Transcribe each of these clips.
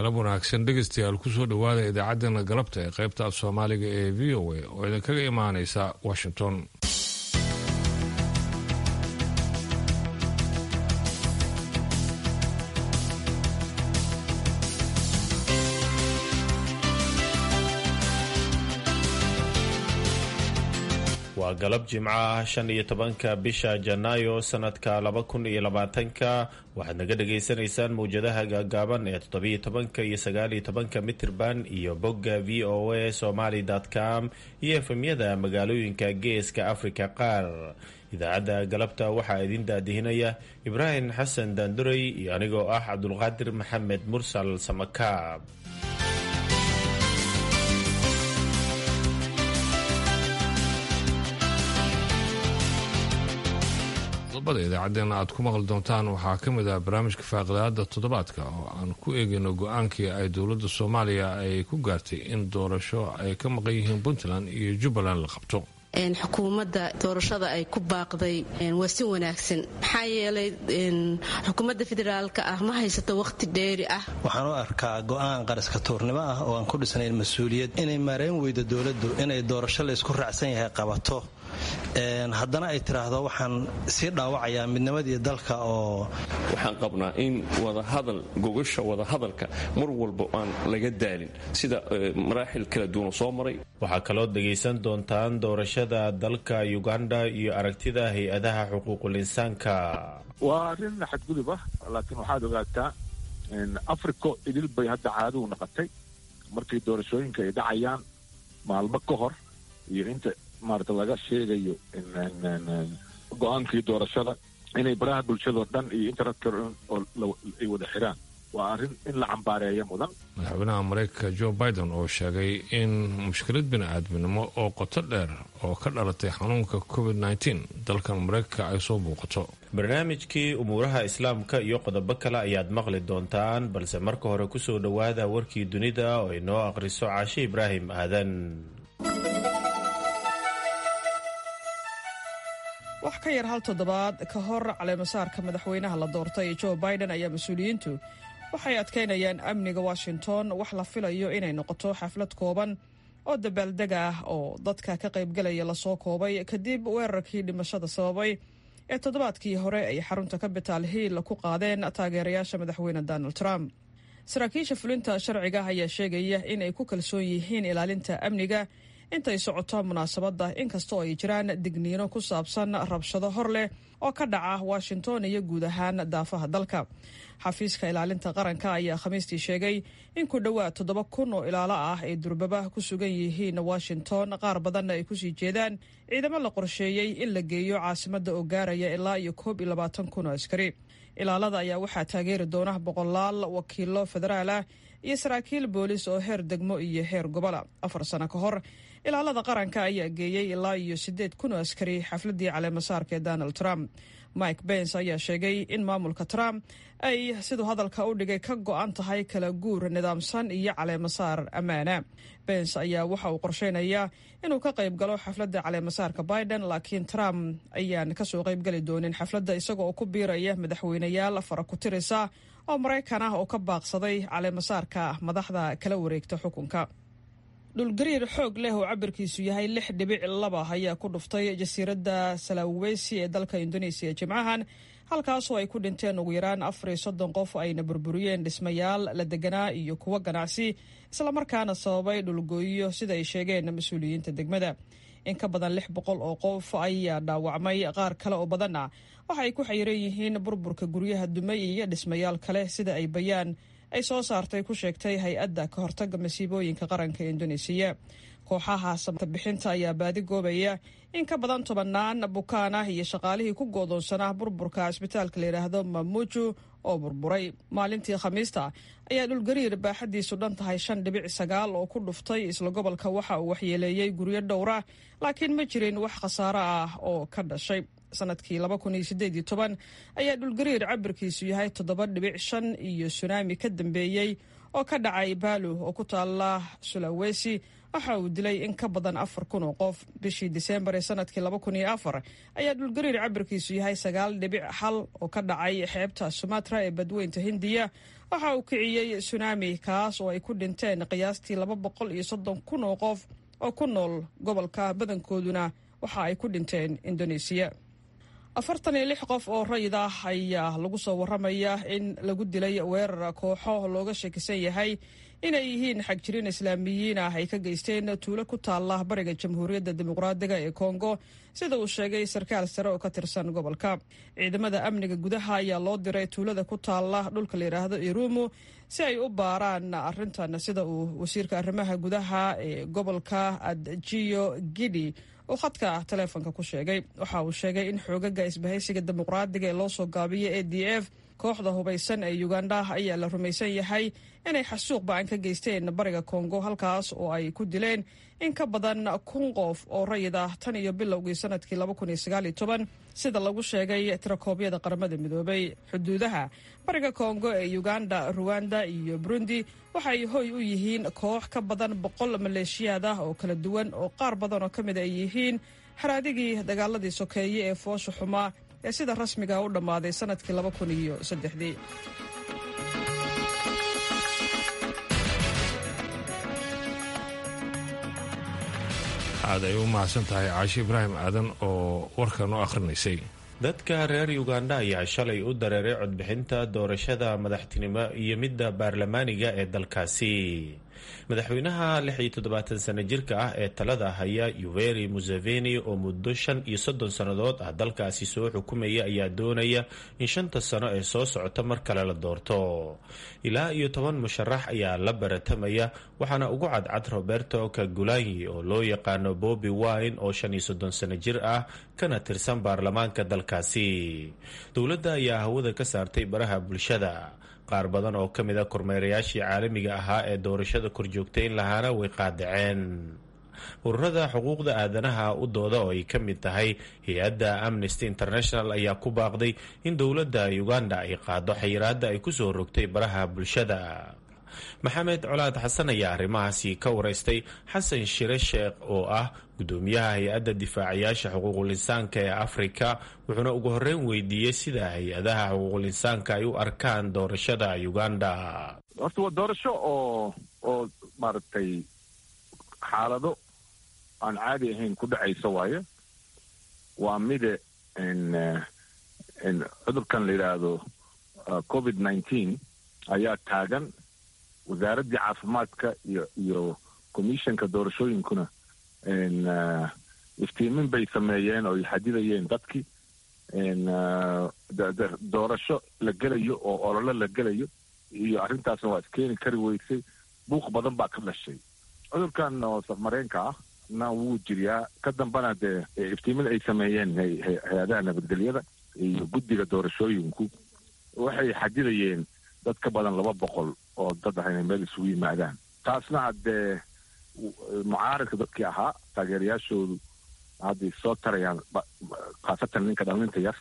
galab wanaagsan dhegeystayaal kusoo dhowaada idaacaddeenna galabta ee qaybta af soomaaliga ee v o a oo idinkaga imaanaysa washington waa galab jimco ah shan iyo tobanka bisha janaayo sanadka laba kun iyo labaatanka waxaad naga dhagaysanaysaan mawjadaha gaagaaban ee toddobiyo tobanka iyo sagaaliyo tobanka mitirban iyo bogga v o a somaly com iyo efemyada magaalooyinka geeska afrika qaar idaacadda galabta waxaa idin daadihinaya ibraahim xasan daanduray iyo anigoo ah cabdulqaadir maxamed mursal samakaab qodobada idaacaddeenna aad ku maqli doontaan waxaa ka mid ah barnaamijka faaqidaada toddobaadka oo aan ku eegayno go-aankii ay dowladda soomaaliya ay ku gaartay in doorasho ay ka maqan yihiin puntland iyo jubbaland la qabto xukuumadda doorashada ay ku baaqday waa si wanaagsan maxaa yeelay xukuumadda federaalka ah ma haysato wakhti dheeri ah waxaan u arkaa go'aan qaraska tuurnimo ah oo aan ku dhisnayn mas-uuliyad inay maarayn weydo dowladdu inay doorasho laysku raacsan yahay qabato haddana ay tiraahdo waxaan sii dhaawacayaa midnimadii dalka oo waxaan qabnaa in wadahadal gogasha wadahadalka mar walba aan laga daalin sida maraaxil kala duwan soo maray waxaa kaloo dhegaysan doontaan doorashada dalka uganda iyo aragtida hay-adaha xuquuqul insaanka waa arrin xadgudub ah laakiin waxaad ogaataa africo idil bay hadda caaduu naqatay markay doorashooyinka ay dhacayaan maalmo ka hor iyo inta maarata laga sheegayo go-aankii doorashada inay baraha bulshadao dhan iyo internetka ay wada xiraan waa arrin in la cambaareeya mudan madaxweynaha maraykanka jo biden oo sheegay in mushkilad bini-aadminimo oo qoto dheer oo ka dhalatay xanuunka covid nteen dalkan maraykanka ay soo muuqato barnaamijkii umuuraha islaamka iyo qodobo kale ayaad maqli doontaan balse marka hore kusoo dhowaada warkii dunida oo inoo aqhriso caashe ibraahim aadan wax ka yar hal toddobaad ka hor caleemasaarka madaxweynaha la doortay joe biden ayaa mas-uuliyiintu waxay adkaynayaan amniga washington wax la filayo inay noqoto xaflad kooban oo dabaaldeg ah oo dadka ka qaybgalaya lasoo koobay kadib weerarkii dhimashada sababay ee toddobaadkii hore ay xarunta capital hill ku qaadeen taageerayaasha madaxweyne donald trump saraakiisha fulinta sharciga ayaa sheegaya in ay ku kalsoon yihiin ilaalinta amniga intay socoto munaasabadda inkastoo ay jiraan digniino ku saabsan rabshado hor leh oo ka dhaca washington iyo guud ahaan daafaha dalka xafiiska ilaalinta qaranka ayaa khamiistii sheegay in ku dhowaad toddoba kun oo ilaalo ah ay durbaba ku sugan yihiin washington qaar badanna ay kusii jeedaan ciidamo la qorsheeyey in la geeyo caasimadda oo gaaraya ilaa iyo koob iyo labaatan kun oo askari ilaalada ayaa waxaa taageeri doona boqolaal wakiilo federaal ah iyo saraakiil boolis oo heer degmo iyo heer gobola afar sano ka hor ilaalada qaranka ayaa geeyey ilaa iyo siddeed kun oo askari xafladii caleemasaarka ee donald trump mike bens ayaa sheegay in maamulka trump ay siduu hadalka u dhigay ka go-an tahay kala guur nidaamsan iyo caleemasaar ammaana bens ayaa waxa uu qorsheynayaa inuu ka qayb galo xafladda caleemasaarka biden laakiin trump ayaan kasoo qaybgeli doonin xafladda isagoo ku biiraya madaxweyneyaal fara ku tirisa oo maraykan ah oo ka baaqsaday caleemasaarka madaxda kala wareegta xukunka dhulgariir xoog leh oo cabirkiisu yahay lix dhibic laba ayaa ku dhuftay jasiiradda salawesi ee dalka indoneesiya jimcahan halkaasoo ay ku dhinteen ugu yaraan afar iyo soddon qof ayna burburiyeen dhismayaal la deganaa iyo kuwo ganacsi islamarkaana sababay dhulgooyo sida ay sheegeen mas-uuliyiinta degmada in ka badan lix boqol oo qof ayaa dhaawacmay qaar kale oo badanna waxa ay ku xayiran yihiin burburka guryaha dumay iyo dhismayaal kale sida ay bayaan ay soo saartay ku sheegtay hay-adda ka hortagga masiibooyinka qaranka indoneesiya kooxaha samtabixinta ayaa baadi goobaya in ka badan tobannaan bukaan ah iyo shaqaalihii ku goodoonsanaa burburka cisbitaalka layidhaahdo mamuju oo burburay maalintii khamiista ayaa dhulgariir baaxadiisu dhan tahay shan dhibic sagaal oo ku dhuftay isla gobolka waxa uu waxyeeleeyey guryo dhowra laakiin ma jirin wax khasaaro ah oo ka dhashay sanadkii ayaa dhulgariir cabirkiisu yahay toddoba dhibic shan iyo sunaami ka dambeeyey oo ka dhacay baalu oo ku taala sulawesi waxa uu dilay in ka badan afar kun oo qof bishii diseembar ee sanadkii laba kun iyo afar ayaa dhulgariir cabirkiisu yahay sagaal dhibic hal oo ka dhacay xeebta sumatra ee badweynta hindiya waxa uu kiciyey sunaami kaas oo ay ku dhinteen qiyaastii laba boqol iyo soddon kun oo qof oo ku nool gobolka badankooduna waxa ay ku dhinteen indoneesiya afartan iyo lix qof oo rayid ah ayaa lagu soo waramaya in lagu dilay weerar kooxo looga shakisan yahay inay yihiin xagjirin islaamiyiin ah ay ka geysteen tuulo ku taala bariga jamhuuriyadda dimuqraadiga ee kongo sida uu sheegay sarkaal sare oo ka tirsan gobolka ciidamada amniga gudaha ayaa loo diray tuulada ku taala dhulka la yidhaahdo irumu si ay u baaraan arrintan sida uu wasiirka arrimaha gudaha ee gobolka adjiyo gidi uu khadka taleefonka ku sheegay waxa uu sheegay in xoogaga isbahaysiga dimuqraadiga ee loo soo gaabiyay a d f kooxda hubaysan ee uganda ayaa la rumaysan yahay inay xasuuq ba-an ka geysteen bariga kongo halkaas oo ay ku dileen in ka badan kun qof oo rayid ah tan iyo bilowgii sanadkii laba kun iyo sagaal iyo toban sida lagu sheegay tirakoobyada qaramada midoobay xuduudaha bariga kongo ee uganda ruwanda iyo burundi waxay hoy u yihiin koox ka badan boqol maleeshiyaad ah oo kala duwan oo qaar badan oo ka mid ay yihiin haraadigii dagaaladii sokeeye ee foosha xumaa ee sida rasmiga u dhammaaday sanadkii laba kun iyo saddexdii aad ay u mahadsan tahay caashi ibraahim aadan oo warkan u akhrinaysay dadka reer uganda ayaa shalay u dareeray codbixinta doorashada madaxtinimo iyo midda baarlamaaniga ee dalkaasi madaxweynaha lix iyo toddobaatan sano jirka ah ee talada haya yuveri museveni oo muddo shan iyo soddon sannadood ah dalkaasi soo xukumaya ayaa doonaya in shanta sano ee soo socota mar kale la doorto ilaa iyo toban musharax ayaa la baratamaya waxaana ugu cadcad roberto kagulanyi oo loo yaqaano bobi wine oo shan iyo soddon sano jir ah kana tirsan baarlamaanka dalkaasi dowladda ayaa hawada ka saartay baraha bulshada qaar badan oo ka mid a kormeerayaashii caalamiga ahaa ee doorashada korjoogtayn lahaana way qaadaceen ururada xuquuqda aadanaha u dooda oo ay ka mid tahay hay-adda amnesty international ayaa ku baaqday in dowladda uganda ay qaado xayiraadda ay kusoo rogtay baraha bulshada maxamed colaad xasan ayaa arrimahaasi ka waraystay xasan shire sheekh oo ah gudoomiyaha hay-adda difaacayaasha xuquuqul insaanka ee afrika wuxuuna ugu horreyn weydiiyey sida hay-adaha xuquuqul insaanka ay u arkaan doorashada uganda horta waa doorasho oo oo maaragtay xaalado aan caadi ahayn ku dhacaysa waaye waa mide cudurkan la yidhaahdo covid nineteen ayaa taagan wasaaraddii caafimaadka iyo iyo commissionka doorashooyinkuna iftiimin bay sameeyeen oo ay xadidayeen dadkii doorasho la gelayo oo ololo la gelayo iyo arrintaasna waa iskeeni kari weysay buuq badan baa ka dhashay cudurkan oo safmareenka ah na wuu jiriyaa ka dambana dee iftiimin ay sameeyeen hay-adaha nabadgelyada iyo guddiga doorashooyinku waxay xadidayeen dad ka badan laba boqol oo dad ah inay meel isugu yimaadaan taasna haddee mucaaradka dadkii ahaa taageerayaashoodu hadday soo tarayaan khaasatan ninka dhalinta yar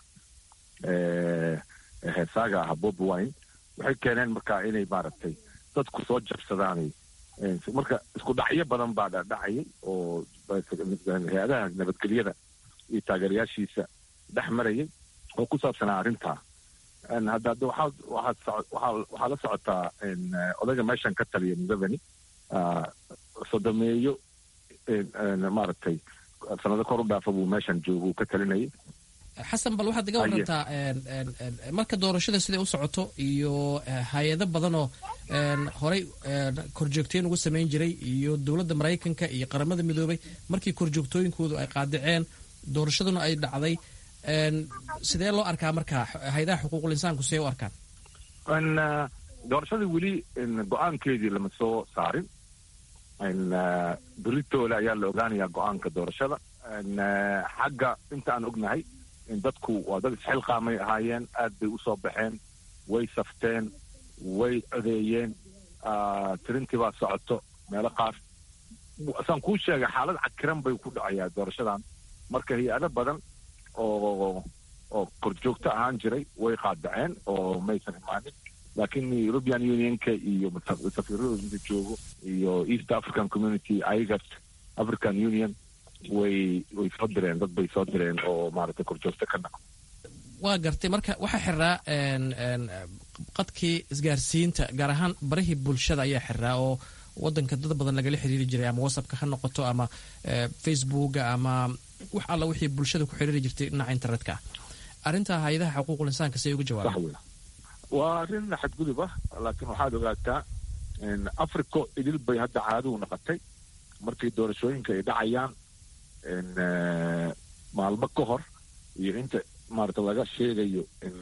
heesaaga ahaa bobi wine waxay keeneen markaa inay maaragtay dadku soo jabsadaanay marka isku dhacyo badan baa dhadhacayay oo hay-adaha nabadgelyada iyo taageerayaashiisa dhex marayay oo ku saabsanaa arrintaa hadda hadda waxaad waxaad waxaa la socotaa odayga meeshan ka taliya museveni sodomeeyo maaragtay sanado kor u dhaafa buu meeshan jooga uu ka talinayay xasan bal waxaad iga warantaa marka doorashada siday u socoto iyo hay-ado badanoo horey korjoogtooyin ugu samayn jiray iyo dowladda maraykanka iyo qaramada midoobay markii korjoogtooyinkoodu ay qaadaceen doorashaduna ay dhacday sidee loo arkaa marka hay-adaha xuquuqul insaanku siday u arkaan doorashadii weli go-aankeedii lama soo saarin beritoole ayaa la ogaanayaa go-aanka doorashada xagga inta aan ognahay dadku waa dad isxilqaamay ahaayeen aad bay usoo baxeen way safteen way codeeyeen tirintii baa socoto meelo qaar saan kuu sheegay xaalad cakiran bay ku dhacayaa doorashadan marka hay-ado badan oo oo korjoogto ahaan jiray way qaadaceen oo maysan imaanin laakiin european unionka iyo safiiradooda inta joogo iyo east african community ayaga african union way way soo direen dad bay soo direen oo maaragtay korjoogto ka naqo waa gartay marka waxaa xiraa qadkii isgaarsiinta gaar ahaan barihii bulshada ayaa xiraa oo wadanka dad badan lagala xiriiri jiray ama whatsappka ha noqoto ama facebooka ama wax alla wixii bulshada ku xiriiri jirtay dhinaca internetka ah arrintaa hay-adaha xuquuqul insaanka say uga jawaabeen waa arrin xadgudub ah laakiin waxaad ogaataa africo idil bay hadda caadigu noqotay markii doorashooyinka ay dhacayaan maalmo ka hor iyo inta maarata laga sheegayo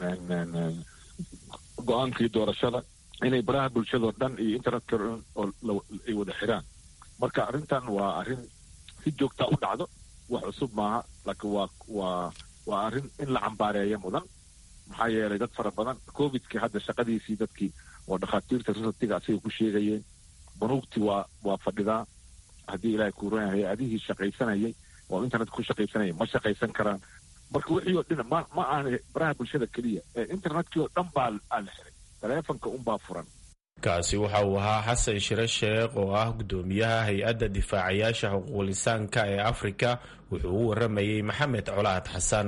go-aankii doorashada inay baraha bulshadao dhan iyo internetka oo ay wada xiraan marka arrintan waa arrin si joogtaa u dhacdo wax cusub maaha laakiin waa waa waa arrin in la cambaareeya mudan maxaa yeelay dad fara badan covidkii hadda shaqadiisii dadkii oo dhakhaatiirta risatiga asiga ku sheegayeen banuugtii waa waa fadhidaa haddii ilaahay kuuran hay-adihii shaqaysanayay oo internetka ku shaqaysanayay ma shaqaysan karaan marka wixii oo dhan ma ma aana baraha bulshada keliya ee internetkii oo dhan baa aa la xiray taleefonka unbaa furan kaasi waxa uu ahaa xasan shire sheekh oo ah guddoomiyaha hay-adda difaacayaasha xuquuqlisaanka ee afrika wuxuu u waramayey maxamed colaad xasan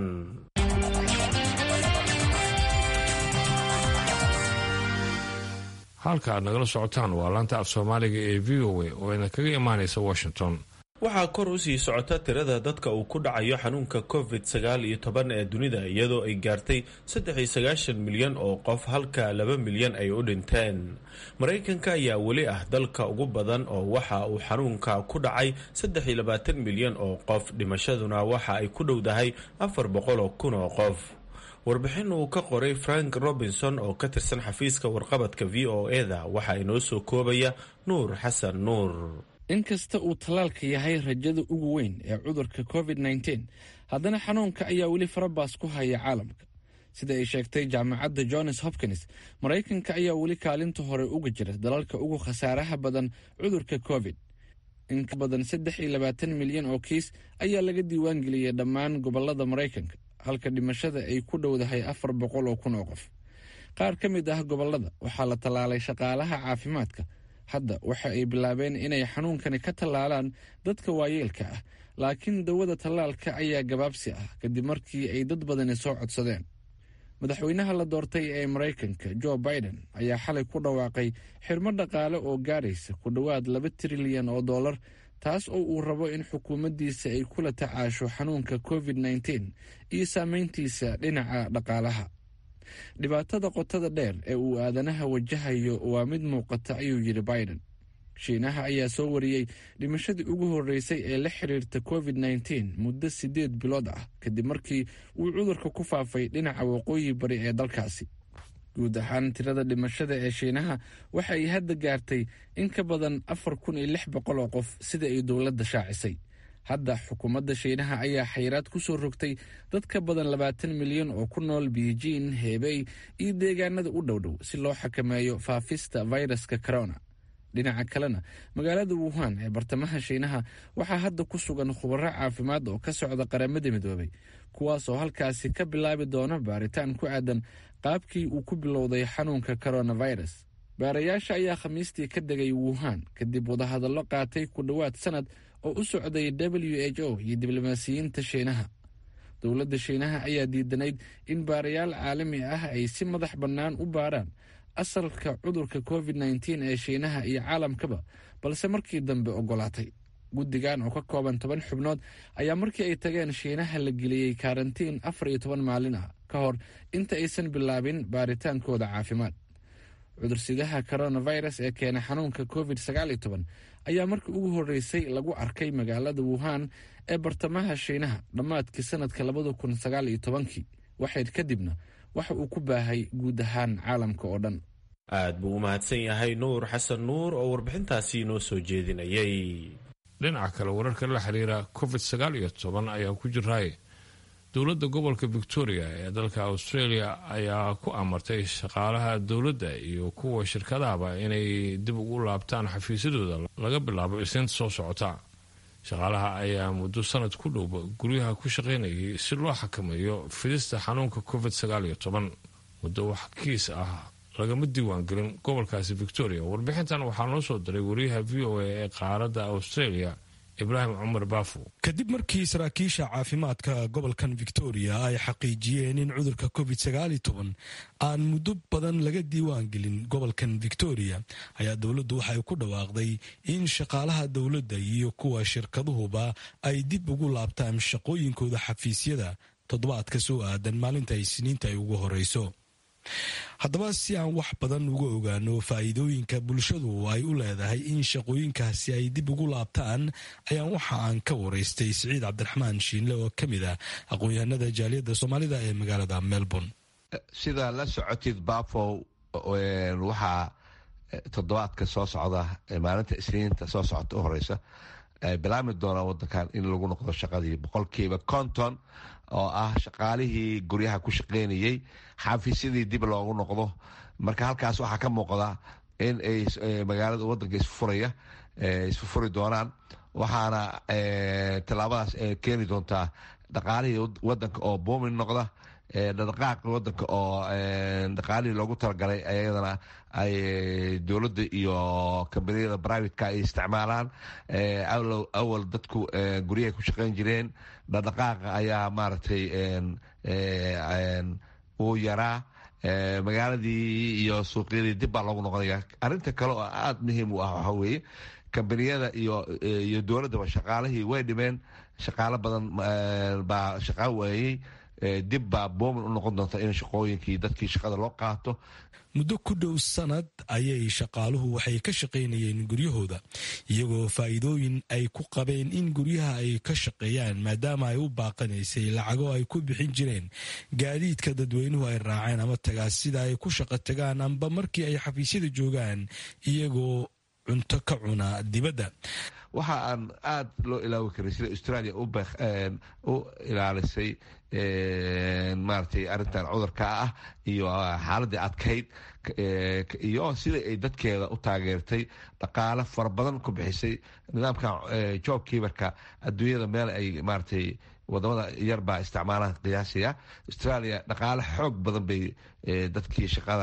halka aad nagala socotaan waa laanta af soomaaliga ee v o a oo idin kaga imaanaysa washington waxaa kor u sii socota tirada dadka uu ku dhacayo xanuunka covid sagaal iyo toban ee dunida iyadoo ay gaartay saddex iyo sagaashan milyan oo qof halka laba milyan ay u dhinteen maraykanka ayaa weli ah dalka ugu badan oo waxa uu xanuunka ku dhacay saddex iyo labaatan milyan oo qof dhimashaduna waxa ay ku dhowdahay afar boqol oo kun oo qof warbixin uu ka qoray frank robinson oo ka tirsan xafiiska warqabadka v o eda waxaa inoo soo koobaya nuur xasan nuur inkasta uu tallaalka yahay rajada ugu weyn ee cudurka covid nteen haddana xanuunka ayaa weli farabaas ku haya caalamka sida ay sheegtay jaamacadda johns hopkins maraykanka ayaa weli kaalinta hore uga jira dalalka ugu khasaaraha badan cudurka covid in ka badan saddex iyo labaatan milyan oo kiis ayaa laga diiwaangeliyay dhammaan gobolada maraykanka halka dhimashada ay ku dhowdahay afar boqol oo kun oo qof qaar ka mid ah gobolada waxaa la tallaalay shaqaalaha caafimaadka hadda waxa ay bilaabeen inay xanuunkani ka tallaalaan dadka waayeelka ah laakiin dawada tallaalka ayaa gabaabsi ah kadib markii ay dad badani soo codsadeen madaxweynaha la doortay ee maraykanka jo biden ayaa xalay ku dhawaaqay xirmo dhaqaale oo gaadhaysa ku dhowaad laba trilyan oo dollar taas oo uu rabo in xukuumaddiisa ay kula tacaasho xanuunka covid nteen iyo saameyntiisa dhinaca dhaqaalaha dhibaatada qotada dheer ee uu aadanaha wajahayo waa mid muuqata ayuu yidhi biden shiinaha ayaa soo wariyey dhimashadii ugu horreysay ee la xiriirta covid nteen muddo siddeed bilood ah kadib markii uu cudurka ku faafay dhinaca waqooyi bari ee dalkaasi guud ahaan tirada dhimashada ee shiinaha waxa ay hadda gaartay in ka badan afar kun iyo lix boqol oo qof sida ay dowladda shaacisay hadda xukuumadda shiinaha ayaa xayiraad ku soo rogtay dad ka badan labaatan milyan oo ku nool beijing hebey iyo deegaanada u dhowdhow si loo xakameeyo faafista fayraska corona dhinaca kalena magaalada wuhan ee bartamaha shiinaha waxaa hadda ku sugan khubaro caafimaad oo ka socda qaramada midoobay kuwaas oo halkaasi ka bilaabi doona baaritaan ku aadan qaabkii uu ku bilowday xanuunka coronavirus baarayaasha ayaa khamiistii ka degay wuhan kadib wadahadallo qaatay ku dhowaad sanad oo u socday w h o iyo diblomaasiyiinta shiinaha dowladda shiinaha ayaa diidanayd in baarayaal caalami ah ay si madax bannaan u baaraan asalka cudurka covid nteen ee shiinaha iyo caalamkaba balse markii dambe ogolaatay guddigan oo ka kooban toban xubnood ayaa markii ay tageen shiinaha la geliyey karantiin afar iyo toban maalin ah ka hor inta aysan bilaabin baaritaankooda caafimaad cudursidaha coronavirus ee keena xanuunka covid sagaaliyo toban ayaa markii ugu horreysay lagu arkay magaalada wuhan ee bartamaha shiinaha dhammaadkii sanadka labada kun sagaal iyo tobankii waxayd kadibna waxa uu ku baahay guud ahaan caalamka oo dhan aad buu u mahadsan yahay nuur xasan nuur oo warbixintaasi noo soo jeedinayay dhinaca kale wararka la xiriira covid sagaal iyo toban ayaa ku jiraay dowladda gobolka victoria ee dalka australia ayaa ku amartay shaqaalaha dowladda iyo kuwa shirkadahaba inay dib ugu laabtaan xafiisyadooda laga bilaabo isniinta soo socota shaqaalaha ayaa muddo sanad ku dhowba guryaha ku shaqaynayay si loo xakameeyo fidista xanuunka covid sagaal iyo toban muddo wax kiis ah lagama diiwaangelin gobolkaasi victoria warbixintan waxaa noo soo diray wariyaha v o a ee qaaradda australia ibraahim cumar baafo kadib markii saraakiisha caafimaadka gobolkan victoria ay xaqiijiyeen in cudurka covid aan muddo badan laga diiwaan gelin gobolkan victoria ayaa dowladdu waxay ku dhawaaqday in shaqaalaha dowladda iyo kuwa shirkaduhuba ay dib ugu laabtaan shaqooyinkooda xafiisyada toddobaadka soo aadan maalinta isniinta ay ugu horeyso haddaba si aan wax badan uga ogaano faa'iidooyinka bulshadu ay u leedahay in shaqooyinkaasi ay dib ugu laabtaan ayaan waxa aan ka waraystay siciid cabdiraxmaan shiinle oo ka mid ah aqoon-yahanada jaaliyadda soomaalida ee magaalada melbourne sidaa la socotid bafow waxaa toddobaadka soo socda maalinta isniinta soo socota u horeysa bilaami doona wadankan in lagu noqdo shaqadii boqolkiiba konton oo ah shaqaalihii guryaha ku shaqeynayey xafiisyadii dib loogu noqdo marka halkaas waxaa ka muuqda in ay magaalada wadanka isfuraya isfufuri doonaan waxaana tallaabadaas keeni doontaa dhaqaalihii wadanka oo boomin noqda dhaqaaqa wadanka oo dhaqaalihii loogu talagalay ayadana ay dowladda iyo kambaniyada brivateka ay isticmaalaan awal dadku guryahay ku shaqeyn jireen dhaqaaqa ayaa maaragtay uu yaraa magaaladii iyo suuqyadii dib baa loogu noqonaya arinta kale oo aada muhiim u ah waxaa weeye kambaniyada iyo dowladdaba shaqaalihii way dhimeen shaqaalo badan baa shaqaa waayey dib baa boomin u noqon doonta in shaqooyinkii dadkii shaqada loo qaato muddo ku dhow sanad ayay shaqaaluhu waxay ka shaqaynayeen guryahooda iyagoo faa'iidooyin ay ku qabeen in guryaha ay ka shaqeeyaan maadaama ay u baaqanaysay lacago ay ku bixin jireen gaadiidka dadweynuhu ay raaceen ama tagaa sida ay ku shaqo tagaan amba markii ay xafiisyada joogaan iyagoo cunto ka cuna dibadda waxa aan aada loo ilaawi karin sida australia u ilaalisay maaragtay arrintan cudurka ah iyo xaaladii adkayd iyo sida ay dadkeeda u taageertay dhaqaale fara badan ku bixisay nidaamka job kiibarka adduunyada meel ay maaragtay wadamada yar baa isticmaalaan qiyaasiya australia dhaqaale xoog badan bay dadkii shaqada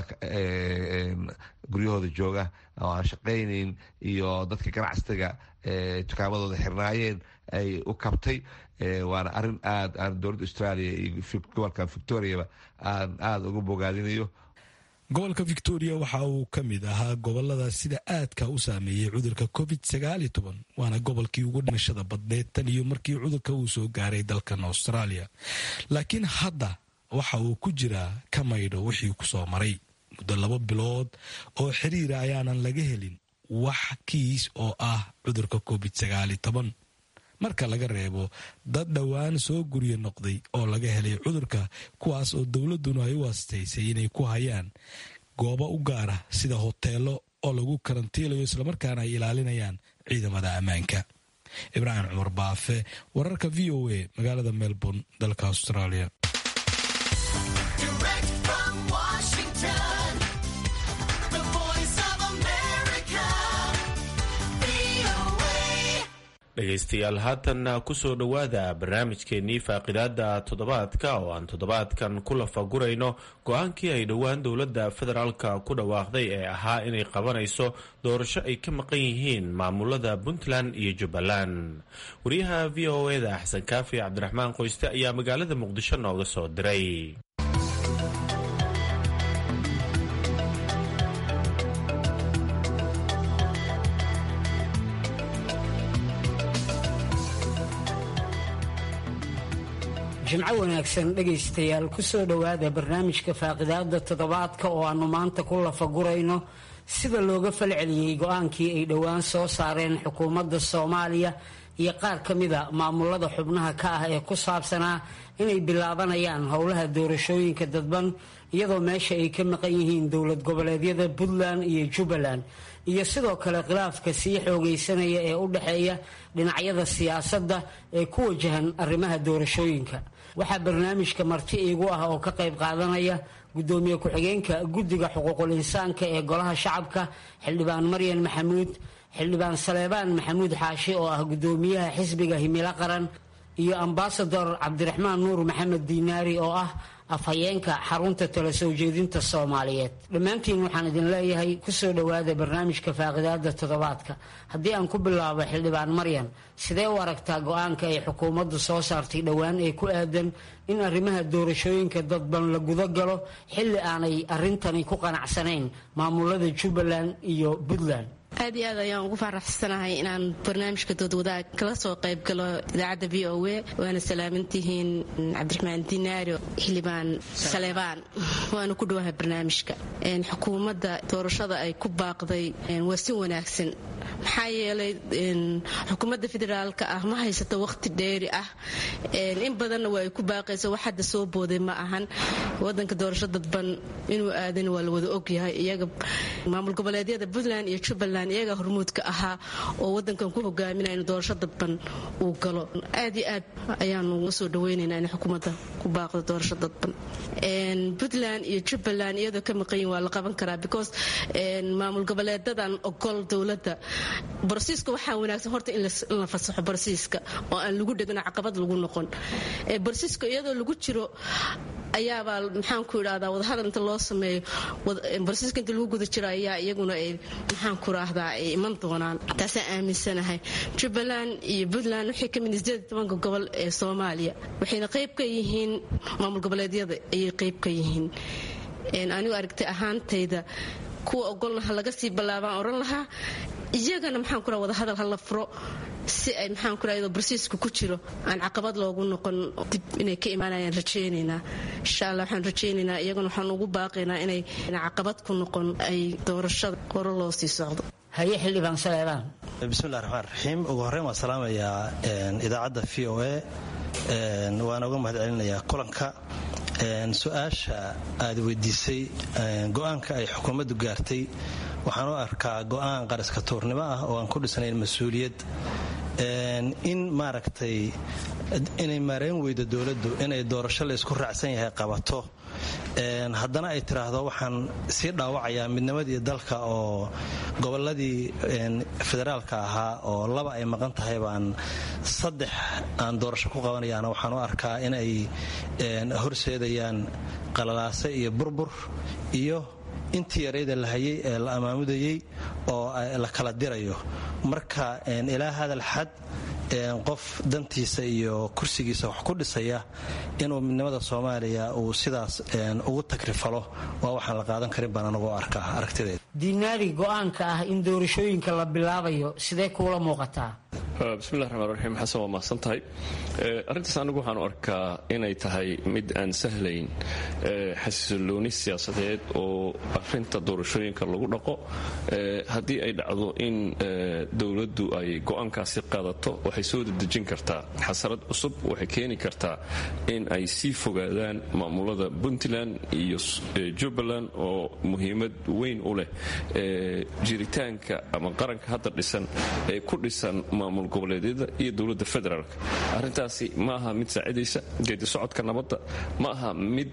guryahooda jooga oo aan shaqaynayn iyo dadka ganacsiga tukaamadooda xirnaayeen ay u kabtay waana arin aad aan dowladda australia iyo gobolka victoriaba aan aada uga bogaadinayo gobolka victoria waxa uu ka mid ahaa gobolada sida aadka u saameeyey cudurka covid waana gobolkii ugu dhimashada badneed tan iyo markii cudurka uu soo gaaray dalkan australia laakiin hadda waxa uu ku jiraa ka maydho wixii kusoo maray muddo laba bilood oo xiriira ayaanan laga helin wax kiis oo ah cudurka covid marka laga reebo dad dhowaan soo guryo noqday oo laga helay cudurka kuwaas oo dowladduna ay u astaysay inay ku hayaan goobo u gaara sida hoteelo oo lagu karantiilayo islamarkaana ay ilaalinayaan ciidamada ammaanka ibraahim cumar baafe wararka v o a magaalada melbourne dalka australia dhegaystayaal haatanna kusoo dhowaada barnaamijkeennii faaqidaada toddobaadka oo aan toddobaadkan ku lafagurayno go-aankii ay dhowaan dowladda federaalka ku dhawaaqday ee ahaa inay qabanayso doorasho ay ka maqan yihiin maamulada puntland iyo jubbaland wariyaha v o eda xasan kaafi cabdiraxmaan qoyste ayaa magaalada muqdisho nooga soo diray jimco wanaagsan dhegaystayaal kusoo dhowaada barnaamijka faaqidaada toddobaadka oo aanu maanta ku lafagurayno sida looga falceliyey go-aankii ay dhowaan soo saareen xukuumadda soomaaliya iyo qaar ka mida maamulada xubnaha ka ah ee ku saabsanaa inay bilaabanayaan howlaha doorashooyinka dadban iyadoo meesha ay ka maqan yihiin dowlad goboleedyada puntland iyo jubbaland iyo sidoo kale khilaafka sii xoogaysanaya ee u dhexeeya dhinacyada siyaasadda ee ku wajahan arrimaha doorashooyinka waxaa barnaamijka marti iigu ah oo ka qayb qaadanaya gudoomiye ku-xigeenka guddiga xuquuqul insaanka ee golaha shacabka xildhibaan maryan maxamuud xildhibaan saleebaan maxamuud xaashi oo ah gudoomiyaha xisbiga himilo qaran iyo ambasador cabdiraxmaan nuur maxamed diinaari oo ah afhayeenka xarunta tala soo jeedinta soomaaliyeed dhammaantiin waxaan idin leeyahay kusoo dhowaada barnaamijka faaqidaada toddobaadka haddii aan ku bilaabo xildhibaan maryan sidee u aragtaa go-aanka ay xukuumaddu soo saartay dhowaan ee ku aadan in arrimaha doorashooyinka dadban la guda galo xilli aanay arrintani ku qanacsanayn maamulada jubbaland iyo puntland aad iyo aad ayaan ugu faraxsanahay inaan barnaamijka doodwadaag kala soo qayb galo idaacadda v o a waana salaamantihiin cabdiraxmaan dinaaro xildhibaan saleebaan waana ku dhowahay barnaamijka xukuumadda doorashada ay ku baaqday waa si wanaagsan maxaa yeelay xukuumadda federaalka ah ma haysato waqti dheeri ah in badanna waa ay ku baaqayso wax hadda soo booday ma ahan wadanka doorasho dadban inuu aadan waa la wada ogyahay iyaga maamul goboleedyada puntland iyo jubbaland iyaga hormuudka ahaa oo wadankan ku hogaaminaya in doorasho dadban uu galo aad iyo aad ayaanu soo dhaweynaynaa in xukuumadda ku baaqdo doorasho dadban puntland iyo jubbaland iyadoo ka maqanyin waa la qaban karaa because maamul goboleedadan ogol dowladda barsiiska waxaa wanaagsan horta in la fasaxo barsiiska oo aan lagu dhegin caqabad lagu noqon barsiiska iyadoo lagu jiro ayaabaa maxaanku idhahdaa wadahadal inta loo sameeyo barsiiska inta lagu guda jiro ayaa iyaguna ay maxaanku idhahdaa ay iman doonaan taasaan aaminsanahay jubbaland iyo puntland waxay ka mid sideed tobanka gobol ee soomaaliya waxayna qayb ka yihiin maamul goboleedyada ayay qayb ka yihiin anigu aragtay ahaantayda kuwa ogolna ha laga sii ballaabaan oran lahaa iyagana maxaan ku wada hadal ha la furo si ay maxaan ku iyadoo barsiiska ku jiro aan caqabad loogu noqon dib inay ka imaanayaan rajaynaynaa insha allah waxaan rajaynaynaa iyagana waxaan ugu baaqaynaa inay caqabad ku noqon ay doorashada hore loo sii socdo haye xildhibaan saleebaan bismillahi raxmaan raxiim ugu horreyn waan salaamayaa idaacadda v o a waana uga mahad celinayaa kulanka su-aasha aad weydiisay go-aanka ay xukuumaddu gaartay waxaan u arkaa go-aan qaraska tuurnimo ah oo aan ku dhisnayn mas-uuliyad in maaragtay inay maarayn weydo dowladdu inay doorasho laysku raacsan yahay qabato haddana ay tiraahdo waxaan sii dhaawacayaa midnimadii dalka oo goboladii federaalka ahaa oo laba ay maqan tahay baan saddex aan doorasho ku qabanayaana waxaan u arkaa inay horseedayaan qalalaase iyo burbur iyo intii yarayda la hayay ee la amaamudayey oo la kala dirayo marka ilaa hadal xad qof dantiisa iyo kursigiisa wax ku dhisaya inuu midnimada soomaaliya uu sidaas ugu takrifalo waa waxaan la qaadan karin baan anagu arkaa aragtideeda diinaari go-aanka ah in doorashooyinka la bilaabayo sidee kuula muuqataa bismillahi raxmaan raxiim xasan waa mahadsan tahay arrintaas anigu waxaan u arkaa inay tahay mid aan sahlayn xasilooni siyaasadeed oo arinta doorashooyinka lagu dhaqo haddii ay dhacdo in dowladdu ay go-aankaasi qaadato waxay soo dedejin kartaa xasarad cusub waxay keeni kartaa in ay sii fogaadaan maamulada puntland iyo jubbaland oo muhiimad weyn u leh jiritaanka ama qaranka hadda dhisan ee ku dhisan maamul goboleedyada iyo dowladda federaalk arrintaasi ma aha mid saacidaysa geedi socodka nabadda ma aha mid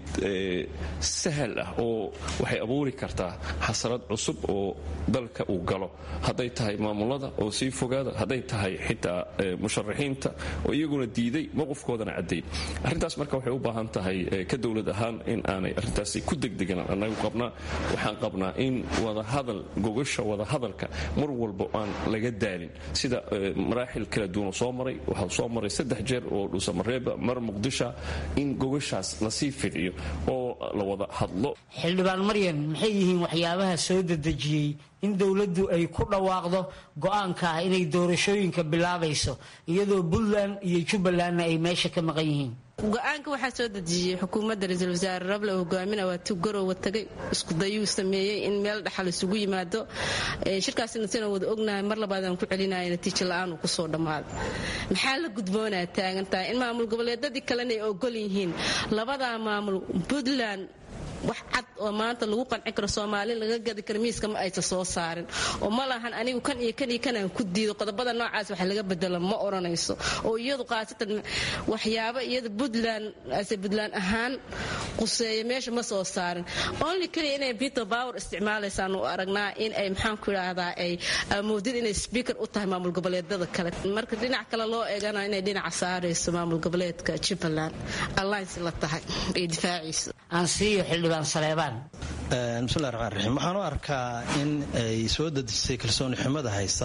sahal ah oo waxay abuuri kartaa xasarad cusub oo dalka uu galo hadday tahay maamulada oo sii fogaada hadday tahay xitaa musharaxiinta oo iyaguna diiday mowqifkoodana cadday arrintaas marka waxay u baahan tahay ka dowlad ahaan in aanay arrintaasi ku degdegan anagu qabnaa waxaan qabnaa in wadahadal gogasha wadahadalka mar walba aan laga daalin sida maraaxil kala duwan soo maray waxaa soo maray saddex jeer oo dhuusamareeba mar muqdisha in gogashaas lasii fidciyo oo la wada hadlo xildhibaan maryan maxay yihiin waxyaabaha soo dedejiyey in dowladdu ay ku dhawaaqdo go-aanka ah inay doorashooyinka bilaabayso iyadoo puntland iyo jubbalandna ay meesha ka maqan yihiin go-aanka waxaa soo dejiyey xukuumadda ra-iisul wasaare rable hogaamina waa tu garowa tagay iskudayuu sameeyey in meel dhaxal isugu yimaado shirkaasina sina wada ognahay mar labaadaan ku celinaya natiijo la-aan uu kusoo dhammaaday maxaa la gudboonaa taagan tahay in maamul goboleedadii kalena ay ogol yihiin labadaa maamul puntland wax cad oo maanta lagu qanci karo soomaali laga gadi karo miiska ma aysa soo saarin oo ma lahan anigu kan iyo kan iyo kanaan ku diido qodobada noocaas wax laga bedelo ma odhanayso oo iyadu khaasatan waxyaabo iyada puntland ase puntland ahaan quseeya meesha ma soo saarin only keliya inay peter power isticmaalaysaan u aragnaa in ay maxaan ku idhaahdaa ay amoodid inay speaker u tahay maamul goboleedada kale marka dhinac kale loo eegana inay dhinaca saarayso maamul goboleedka jubbaland alliance la tahay iyo difaaciisa aan siiyo xildhibaan saleebaan bismillahi raxmaan raxiim waxaan u arkaa in ay soo dadejisay kalsooni xumada haysa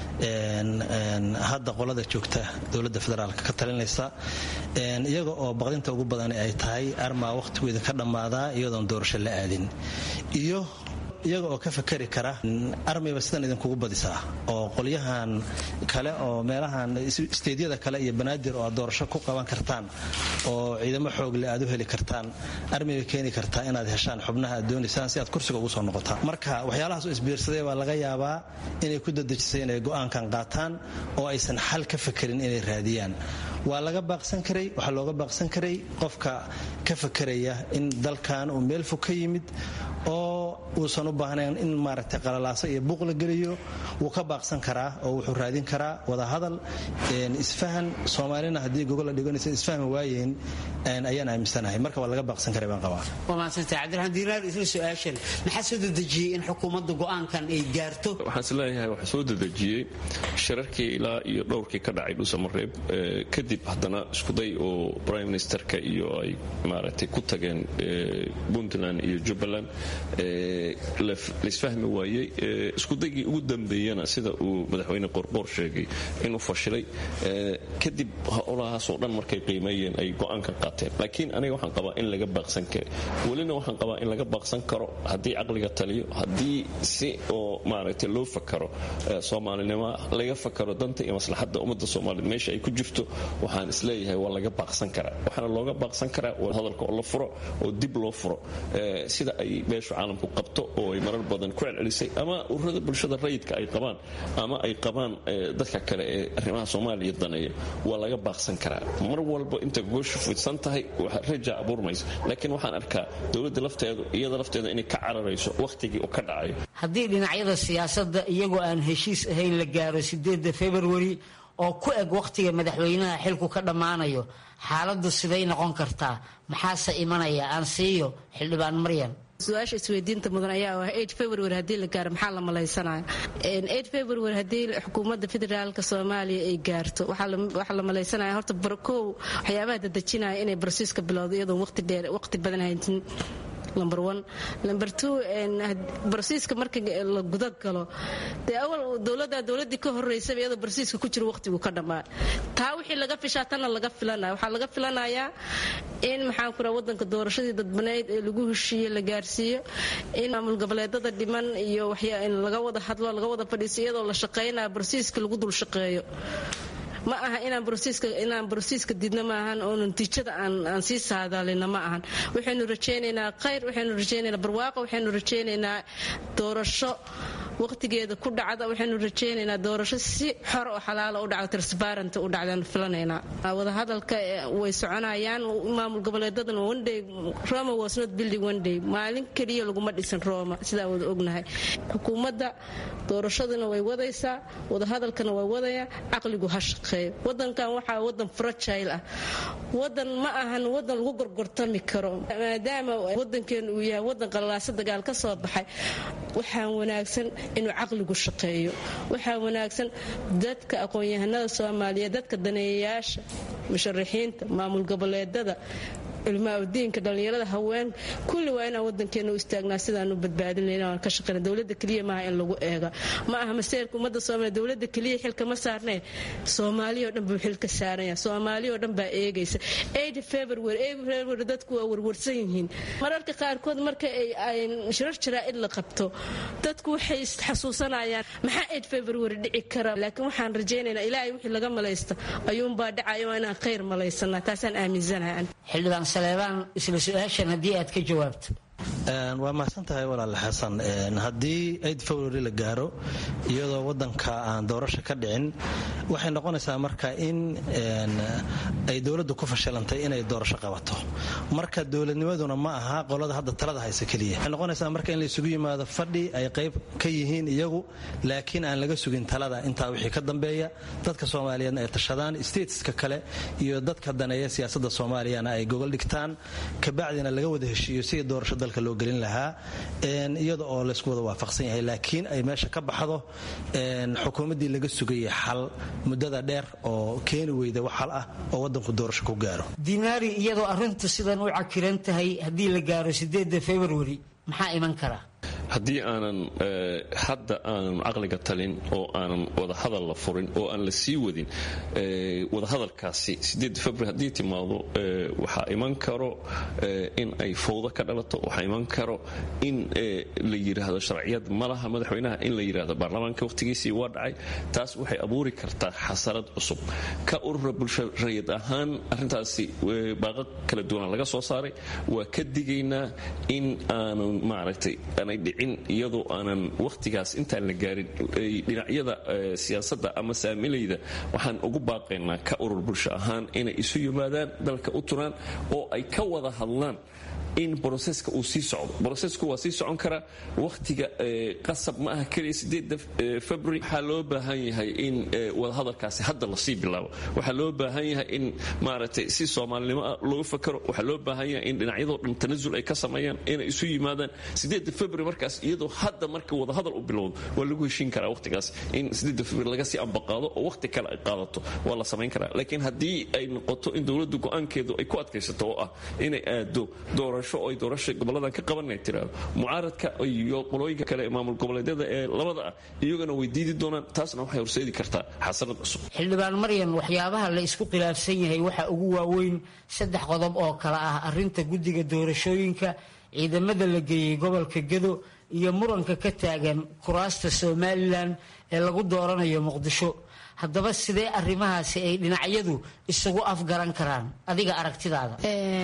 hadda qolada joogta dowladda federaalka ka talinaysa iyaga oo baqdinta ugu badan ay tahay armaa wakhtigeeda ka dhammaadaa iyadoon doorasho la aadin iyo iyaga oo ka fakari kara armayba sidan idinkugu badisaa oo qolyahan kale oo meelahan isteedyada kale iyo banaadir oo aad doorasho ku qaban kartaan oo ciidamo xoogle aad u heli kartaan armayba keeni kartaa inaad heshaan xubnaha aad doonaysaan si aad kursiga ugu soo noqotaan marka waxyaalahaas oo isbiirsaday baa laga yaabaa inay ku dadejisay inay go'aankan qaataan oo aysan xal ka fakerin inay raadiyaan waa laga baaqsan karay waxaa looga baaqsan karay qofka ka fakeraya in dalkan uu meel fog ka yimid oo uusan u baahnayn in maaragtay qalalaaso iyo buuq la geliyo wuu ka baaqsan karaa oo wuxuu raadin karaa wadahadal isfahan soomaalina haddii gogol la dhiganaysa isfahmi waayeen ayaan aaminsanahay marka waa laga baaqsan karay baan qabaa waa mahadsantay cabdiraxmaan diinaar isla su-aashan maxaa soo dedejiyey in xukuumadda go'aankan ay gaarto waxaan is leeyahay waxaa soo dedejiyey shirarkii ilaa iyo dhowrkii ka dhacay dhuusamareeb kadib haddana iskuday oo prime ministerka iyo ay maaragtay ku tageen puntland iyo jubbaland laisfahmi waayey iskudaygii ugu dambeeyana sida uu madaxweyne qorqoor sheegay inuu fashilay kadib howlahaasoo dhan markay qiimeeyeen ay go'aanka qaateen laakiin aniga waxaan qabaa in laga baaqsan kara welina waxaan qabaa in laga baaqsan karo haddii caqliga taliyo haddii si oo maaragtay loo fakaro soomaalinimo laga fakaro danta iyo maslaxadda ummadda soomaaliyeed meesha ay ku jirto waxaan isleeyahay waa laga baaqsan karaa waxaana looga baaqsan karaa hadalka oo la furo oo dib loo furo sida ay beeshu caalamku qabto oo ay marar badan ku celcelisay ama ururada bulshada rayidka ay qabaan ama ay qabaan dadka kale ee arrimaha soomaaliya daneeya waa laga baaqsan karaa mar walba inta gooshu fidsan tahay raja abuurmaysa laakiin waxaan arkaa dowladda lafteedu iyada lafteeda inay ka cararayso wakhtigii uu ka dhacayo haddii dhinacyada siyaasadda iyagoo aan heshiis ahayn la gaaro sideedda februari oo ku eg wakhtiga madaxweynaha xilku ka dhammaanayo xaaladdu siday noqon kartaa maxaase imanaya aan siiyo xildhibaan maryan su-aasha isweydiinta mudan ayaa ah eight february haddii la gaaro maxaa la malaysanaya eight february haddii xukuumadda federaalka soomaaliya ay gaarto waxaa la malaysanaya horta barkow waxyaabaha dadejinaya inay barsiiska bilowdo iyadoon waqti dheer waqti badan haytin number one number two barsiiska marka la guda galo dee awal dowladda dowladdii ka horeysaba iyadoo barsiiska ku jiro waqtigu ka dhammaa taa wixii laga fishaa tanna laga filanaya waxaa laga filanayaa in maxaan ku raha wadanka doorashadii dadbaneyd ee lagu heshiiye la gaarsiiyo in maamul goboleedada dhiman iyo in laga wada hadlo laga wada fadhiiso iyadoo la shaqaynaya barsiiska lagu dul shaqeeyo ma aha inaan inaan barosiiska didna ma ahan oo natiijada aan sii saadaalina ma ahan waxaynu rajaynaynaa khayr waxaynu rajaynaynaa barwaaqo waxaynu rajaynaynaa doorasho waqtigeeda ku dhacda waxaynu rajaynaynaa doorasho si xor oo xalaala u dhacdo transparent u dhacdaan filanaynaa wadahadalka way soconayaan maamul goboleedadan one day roma was not building one day maalin keliya laguma dhisan roma sidaa wada ognahay xukuumadda doorashaduna way wadaysaa wadahadalkana way wadaya caqligu ha shaqeeyo wadankan waxaa wadan fragile ah wadan ma ahan wadan lagu gorgortami karo maadaama wadankeenu uu yahay wadan qalalaasa dagaal ka soo baxay waxaa wanaagsan inuu caqligu shaqeeyo waxaa wanaagsan dadka aqoon-yahanada soomaaliyeed dadka daneeyayaasha musharaxiinta maamul goboleedada culmaaudiinka dhallinyarada haween kulli waa inaan wadankeena u istaagnaa sidaanu badbaadinayna aan ka shaqeyna dowlada keliya maaha in lagu eega ma aha maseerka ummadda soomaaliya dowlada keliya xilka ma saarnee soomaaliya oo dhan buu xil ka saaranya soomaaliya oo dhan baa eegaysa eight february eight february dadku waa warwarsan yihiin mararka qaarkood marka ay shirar jaraa'id la qabto dadku waxay xasuusanayaan maxaa eight february dhici kara laakiin waxaan rajaynaynaa ilaahay wixii laga malaysta ayuunbaa dhacayo waa inaan khayr malaysanaa taasaan aaminsanahay xildhibaan saleebaan isla su-aashan haddii aad ka jawaabto waa mahadsan tahay walaal xasan haddii aid february la gaaro iyadoo wadanka aan doorasho ka dhicin waxay noqonaysaa marka in ay dowladdu ku fashilantay inay doorasho qabato marka dowladnimaduna ma aha qolada hadda talada haysa keliya waxay noqonaysaa marka in la isugu yimaado fadhi ay qayb ka yihiin iyagu laakiin aan laga sugin talada intaa wixii ka dambeeya dadka soomaaliyeedna ay tashadaan stateska kale iyo dadka daneeya siyaasadda soomaaliyana ay gogol dhigtaan kabacdina laga wada heshiiyo sidii doorasho dalka loo gelin lahaa iyada oo laysku wada waafaqsan yahay laakiin ay meesha ka baxdo xukuumaddii laga sugayay xal muddada dheer oo keeni weyda wax xal ah oo wadanku doorasho ku gaaro dinaari iyadoo arrintu sidan u cakiran tahay haddii la gaaro sideedda februari maxaa iman kara haddii aanan hadda aanan caqliga talin oo aanan wadahadal la furin oo aan la sii wadin wadahadalkaasi februar haddii timaado waxaa iman karo in ay fowdo ka dhalato waxaa iman karo in la yidhaahdo sharciyad malaha madaxweynaha in la yidhaahdo baarlamaanka wakhtigiisii waa dhacay taas waxay abuuri kartaa xasarad cusub ka urura bulsho rayid ahaan arrintaasi baaqo kala duwana laga soo saaray waa ka digaynaa in aanan maaragtay aanay dhicin iyadoo aanan wakhtigaas intaan la gaarin dhinacyada siyaasadda ama saamilayda waxaan ugu baaqaynaa ka urur bulsho ahaan inay isu yimaadaan dalka u turaan oo ay ka wada hadlaan in broseska uu sii socdo brosesku waa sii socon karaa wakhtiga qasab ma aha keliya sideeda february waxaa loo baahan yahay in wadahadalkaasi hadda lasii bilaabo waxaa loo baahan yahay in maaragtay si soomaalinimo ah loogu fakaro waxaa loo baahan yahay in dhinacyadoo dhan tanasul ay ka sameeyaan inay isu yimaadaan sideeda february markaas iyadoo hadda marka wadahadal u bilowdo waa lagu heshiin karaa wakhtigaas in sideeda february laga sii ambaqaado oo wakhti kale ay qaadato waa la samayn karaa laakiin haddii ay noqoto in dowladdu go-aankeedu ay ku adkaysato oo ah inay aado doora ay doorasha goboladan ka qabanay tiraado mucaaradka iyo qolooyinka kale ee maamul goboleedyada ee labada ah iyagana way diidi doonaan taasna waxay horseedi kartaa xasarad cusub xildhibaan maryan waxyaabaha la isku khilaafsan yahay waxaa ugu waaweyn saddex qodob oo kale ah arinta guddiga doorashooyinka ciidamada la geeyey gobolka gedo iyo muranka ka taagan kuraasta somalilan ee lagu dooranayo muqdisho haddaba sidee arrimahaasi ay dhinacyadu isugu afgaran karaan adiga aragtidaada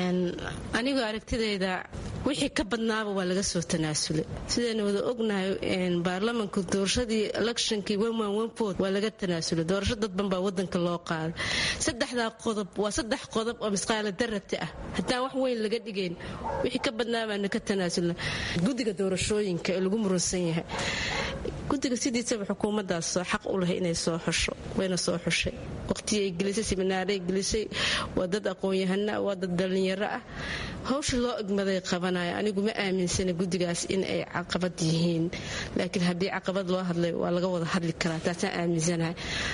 anigoo aragtidayda wixii ka badnaaba waa laga soo tanaasulay sidaynu wada ognahay baarlamanka doorashadii electionkii waa laga tanaasulay doorasho dadban baa wadanka loo qaaday saddexdaa qodob waa saddex qodob oo misqaala darabta ah haddaan wax weyn laga dhigayn wixii ka badnaabaana ka tanaasulna guddiga doorashooyinka ee lagu muransan yahay guddiga sidiisaba xukuumaddaas xaq u leh inay soo xusho wayna soo xushay waqtigay gelisay siminaaray gelisay waa dad aqoon-yahana waa dad dhallinyaro ah hawsha loo egmaday qabanaya anigu ma aaminsana guddigaas in ay caqabad yihiin laakiin haddii caqabad loo hadlay waa laga wada hadli karaa taasaan aaminsanahay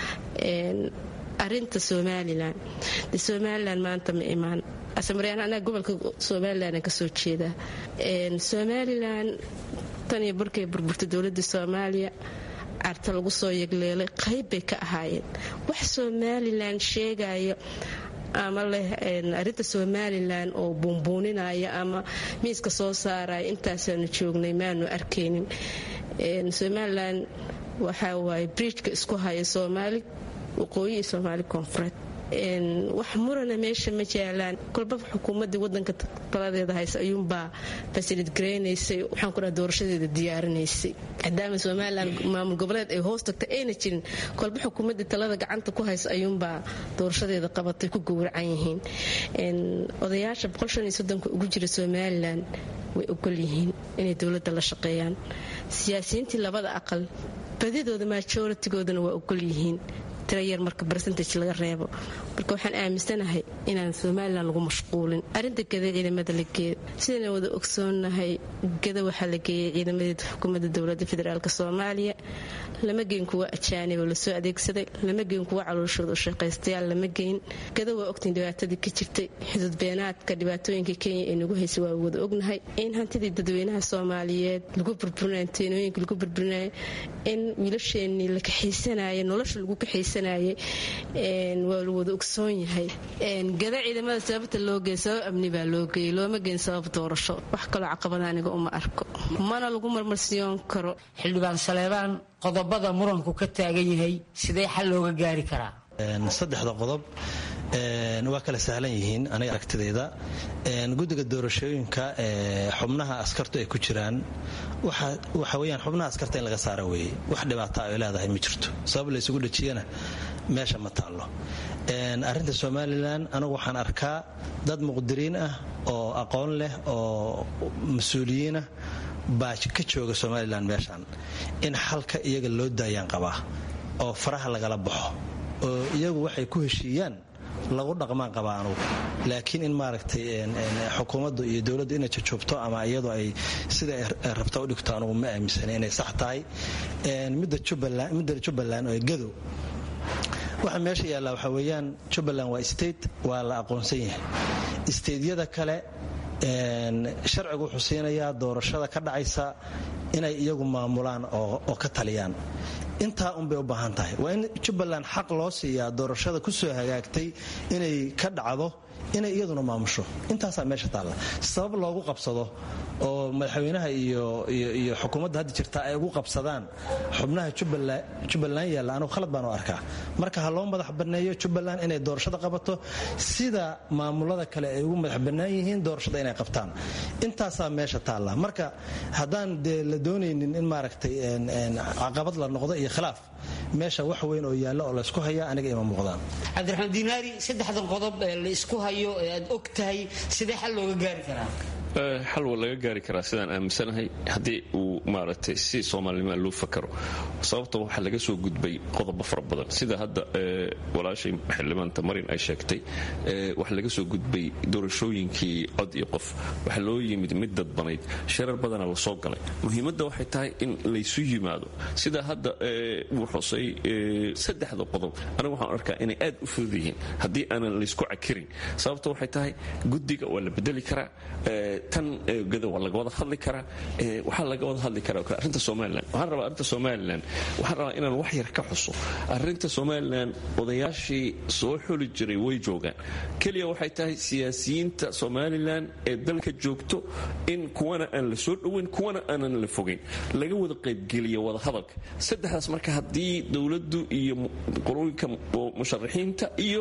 arinta somalilan de somalilan maanta ma imaan asamaryan anaa gobolka somalilan kasoo jeedaa somalilan tan iyo barkay burburtay dowladda soomaaliya carta lagu soo yegleelay qayb bay ka ahaayeen wax somalilan sheegaya ama leh arinta somalilan oo buunbuuninaya ama miiska soo saaraya intaasaanu joognay maanu arkaynin somalilan waxaa waaye bridjka isku haya soomaali waqooyi iyo soomaali koonfureed wax murana meesha ma jaalaan kolba xukuumadii wadanka taladeeda haysa ayuunbaa fasilid garaynaysay waxaan ku dhaha doorashadeeda diyaarinaysay maadaama somalilan maamul goboleed ay hoos tagtay ayna jirin kolba xukuumadii talada gacanta ku haysa ayuunbaa doorashadeeda qabatay ku gowracan yihiin odayaasha boqolshaniyosodonka ugu jira somalilan way ogol yihiin inay dowladda la shaqeeyaan siyaasiyiintii labada aqal badidooda majoritigoodana waa ogol yihiin tirayar marka bersentage laga reebo marka waxaan aaminsanahay inaan somalilan lagu mashquulin arinta gada ciidamada la geeyo sidayna wada ogsoonahay gada waxaa la geeyay ciidamadeeda xukuumadda dowladda federaalk soomaaliya lama geyn kuwa ajaaniboo lasoo adeegsaday lama geyn kuwa calooshooda u shaqaystayaal lama geyn gada waa ogtiin dhibaatadii ka jirtay xuduud beenaadka dhibaatooyinka kenya ee nagu haysay waa wada ognahay in hantidii dadweynaha soomaaliyeed lagu burburinay teenooyinka lagu burburinaya in wiilasheenii la kaxaysanaya nolosha lagu kaxaysanayay waa la wada ogsoon yahay gada ciidamada sababta loo geey sabab amni baa loo geeyey looma geen sabab doorasho wax kaloo caqabada aniga uma arko mana lagu marmarsiyoon karo xildhibaan saleebaan qodobada muranku ka taagan yahay sidee xal looga gaari karaa saddexda qodob waa kala sahlan yihiin aniga aragtidayda guddiga doorashooyinka xubnaha askartu ay ku jiraan waxa weyaan xubnaha askarta in laga saara weeye wax dhibaata ay leedahay ma jirto sabab laysugu dhejiyana meesha ma taallo arrinta somalilan anigu waxaan arkaa dad muqdiriin ah oo aqoon leh oo mas-uuliyiinah baa ka jooga somalilan meeshan in xalka iyaga loo daayaan qabaa oo faraha lagala baxo oo iyagu waxay ku heshiiyaan lagu dhaqmaan qabaa anugu laakiin in maaragtay xukuumaddu iyo dowladdu inay jajoogto ama iyadu ay sida ay rabta u dhigto anugu ma aaminsana inay sax tahay midda jubbaland oo gadow waxa meesha yaalla waxaa weeyaan jubbaland waa state waa la aqoonsan yahay stateyada kale sharcigu wuxuu siinayaa doorashada ka dhacaysa inay iyagu maamulaan oo ka taliyaan intaa unbay u baahan tahay waa in jubbaland xaq loo siiyaa doorashada ku soo hagaagtay inay ka dhacdo inay iyaduna maamusho intaasaa meesha taalla sabab loogu qabsado oo madaxweynaha iyo xukuumadda hadda jirta ay ugu qabsadaan xubnaha jubbaland yaalla anugu khalad baan u arkaa marka ha loo madax banneeyo jubbaland inay doorashada qabato sida maamulada kale ay ugu madax bannaan yihiin doorashada inay qabtaan intaasaa meesha taalla marka haddaan dee la doonaynin in maaragtay caqabad la noqdo iyo khilaaf meesha wax weyn oo yaalla oo laysku hayaa aniga ima muuqdaan cabdiraxmaan diinaari saddexdan qodob ee la isku hayo ee aad og tahay sidee xal looga gaari karaa xal waa laga gaari karaa sidaan aaminsanahay haddii uu maaragtay si soomaalinima loo fakaro sababta waxaa laga soo gudbay qodobo fara badan sida hadda walaashay xildhibaanta marin ay sheegtay waxaa laga soo gudbay doorashooyinkii cod iyo qof waxaa loo yimid mid dadbanayd sharar badana la soo galay muhiimadda waxay tahay in laysu yimaado sida hadda uu xusay saddexda qodob anigu waxaan arkaa inay aad u fudud yihiin haddii aanan laysku cakirin sababta waxay tahay guddiga waa la bedeli karaa tan gada waa laga wada hadli karaa waxaa laga wada hadli karaa arrinta somalilan waxaan rabaa arrinta somalilan waxaan rabaa inaan wax yar ka xuso arrinta somalilan odayaashii soo xuli jiray way joogaan keliya waxay tahay siyaasiyiinta somalilan ee dalka joogto in kuwana aan la soo dhoweyn kuwana aanan la fogeyn laga wada qaybgeliya wada hadalka saddexdaas marka haddii dowladdu iyo qolooyinka musharaxiinta iyo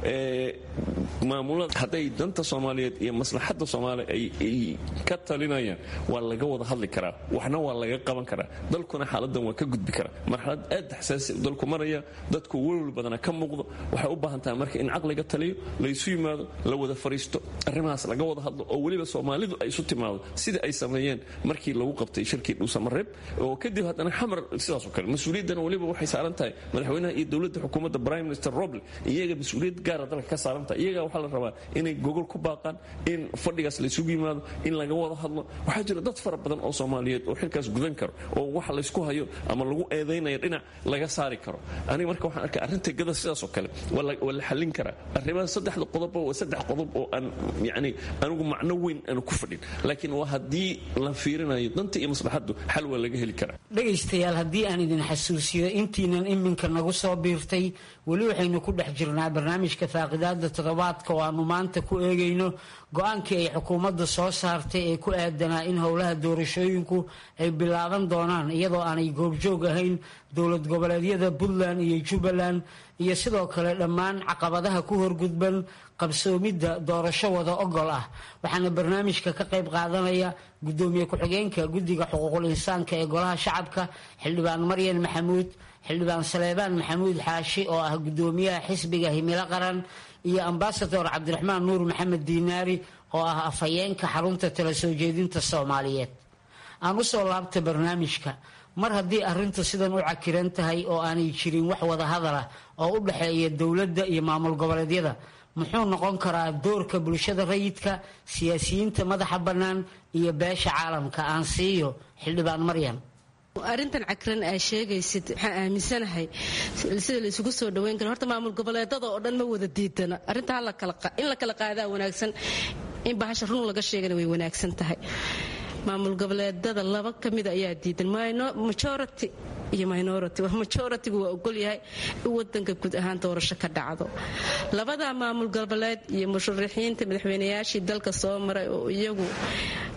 maamulada hadday danta soomaaliyeed iyo maslaxadda soomaaliya ay ka talinayaan waa laga wada hadli karaa waxna waa laga qaban karaa dalkuna xaaladan waa ka gudbi karaa marxalad aad xasaasi dalku maraya dadku welwel badana ka muuqdo waxay u baahan tahay marka in caqliga taliyo laysu yimaado la wada fariisto arrimahaas laga wada hadlo oo weliba soomaalidu ay isu timaado sida ay sameeyeen markii lagu qabtay shirkii dhuusamareeb oo kadib haddana xamar sidaasoo kale mas-uuliyaddana weliba waxay saaran tahay madaxweynaha iyo dowladda xukuumadda prime minister roble iyaga mas-uuliyad gaara dalka ka saaran tahay iyaga waxaa la rabaa inay gogol ku baaqaan in fadhigaas laysugu yimaado in laga wada hadlo waxaa jira dad fara badan oo soomaaliyeed oo xilkaas gudan karo oo waxa laysku hayo ama lagu eedaynayo dhinac laga saari karo aniga marka waxaan arkay arrinta gada sidaasoo kale waa la xallin karaa arrimaha saddexda qodob waa saddex qodob oo aan yani anigu macno weyn aanu ku fadhin laakiin waa haddii la fiirinayo danta iyo maslaxaddu xal waa laga heli karaa dhegaystayaal haddii aan idin xasuusiyo intiinan iminka nagu soo biirtay weli waxaynu ku dhex jirnaa barnaamijka faaqidaada toddobaadka oo aanu maanta ku eegayno go-aankii ay xukuumadda soo saartay ee ku aadanaa in howlaha doorashooyinku ay bilaaban doonaan iyadoo aanay goobjoog ahayn dowlad goboleedyada puntland iyo jubbaland iyo sidoo kale dhammaan caqabadaha ku horgudban qabsoomidda doorasho wada ogol ah waxaana barnaamijka ka qayb qaadanaya gudoomiye ku-xigeenka guddiga xuquuqul insaanka ee golaha shacabka xildhibaan maryan maxamuud xildhibaan saleebaan maxamuud xaashi oo ah gudoomiyaha xisbiga himilo qaran iyo ambasador cabdiraxmaan nuur maxamed diinaari oo ah afhayeenka xarunta tala soo jeedinta soomaaliyeed aan usoo laabta barnaamijka mar haddii arrintu sidan u cakiran tahay oo aanay jirin wax wada hadal ah oo u dhexeeya dowladda iyo maamul goboleedyada muxuu noqon karaa doorka bulshada rayidka siyaasiyiinta madaxa bannaan iyo beesha caalamka aan siiyo xildhibaan maryan arrintan cakiran aa sheegaysid waxaan aaminsanahay sida la isugu soo dhaweyn karo horta maamul goboleedada oo dhan ma wada diidana arrinta in la kala qaadaa wanaagsan in bahasha run laga sheegana way wanaagsan tahay maamul goboleedada laba ka mida ayaa diidan majority iyo minority majoritigu waa ogolyahay in wadanka guud ahaan doorasho ka dhacdo labada maamul goboleed iyo musharaxiinta madaxweynayaashii dalka soo maray oo iyagu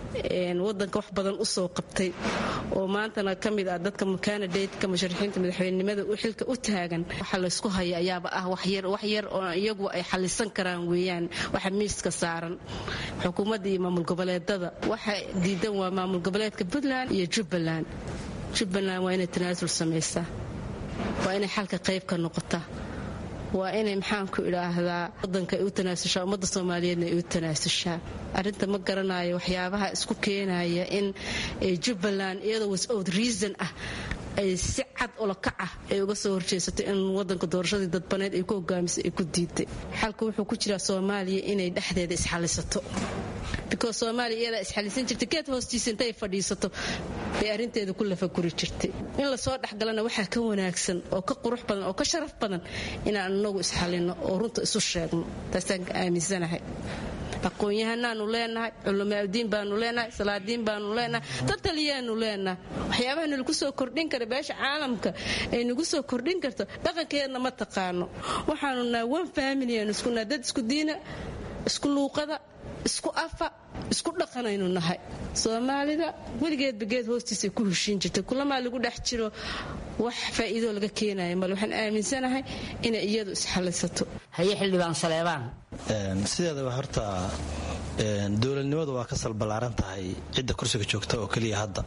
wadanka wax badan usoo qabtay oo maantana ka mid ah dadka kanadatka musharaxiinta madaxweynenimada xilka u taagan waxa laysku haya ayaaba ah waxyar oo iyagu ay xalisan karaan weeyaan waxa miiska saaran xukuumadda iyo maamul goboleedada waxa diidan waa maamul goboleedka puntland iyo jubbaland jubbaland waa inay tanaasul samaysaa waa inay xalka qayb ka noqotaa waa inay maxaanku idhaahdaa wadanka ay u tanaasushaa ummadda soomaaliyeedna ay u tanaasushaa arrinta ma garanayo waxyaabaha isku keenaya in jubbaland iyadoo wisout reason ah ay si cad olokac ah ay uga soo horjeesato in wadanka doorashadii dadbaneed ay ku hogaamisay ay ku diiday xalka wuxuu ku jiraa soomaaliya inay dhexdeeda isxalisato because soomaaliya iyadaa isxalisan jirtay geed hoostiisa intay fadhiisato bay arrinteeda ku lafaguri jirtay in lasoo dhexgalana waxaa ka wanaagsan oo ka qurux badan oo ka sharaf badan inaan inagu isxalino oo runta isu sheegno taasaan aaminsanahay aqoon-yahanaanu leenahay culamaaudiin baanu leenahay salaadiin baanu leenahay dad taliyaanu leenahay waxyaabaha nalagu soo kordhin kara beesha caalamka ay nagu soo kordhin karto dhaqankeedna ma taqaano waxaanu nahay one familian iskunaa dad isku diina isku luuqada isku afa isku dhaqanaynu nahay soomaalida weligeedba geed hoostiisa ku heshiin jirtay kulamaa lagu dhex jiro wax faa'iidoo laga keenaya male waxaan aaminsanahay inay iyadu isxallisato haye xildhibaan saleebaan sideedaba horta dowladnimadu waa ka salballaaran tahay cidda kursiga joogta oo keliya hadda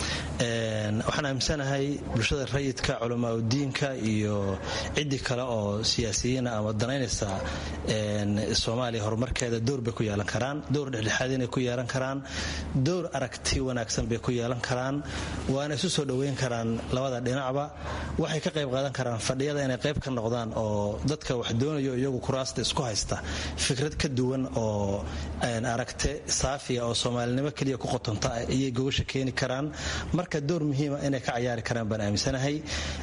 waxaan aaminsanahay bulshada rayidka culamaauddiinka iyo ciddii kale oo siyaasiyiina ama danaynaysa soomaaliya horumarkeeda dowr bay ku yeelan karaan dowr dhexdhexaad inay ku yeelan karaan dowr aragti wanaagsan bay ku yeelan karaan waana isu soo dhoweyn karaan labada dhinacba waxay ka qayb qaadan karaan fadhiyada inay qayb ka noqdaan oo dadka wax doonayo iyagu kuraasta isku haysta fikrad ka duwan oo aragte saafiya oo soomaalinimo keliya ku qotonta ayay gogasha keeni karaan marka door muhiima inay ka cayaari karaan baan aaminsanahay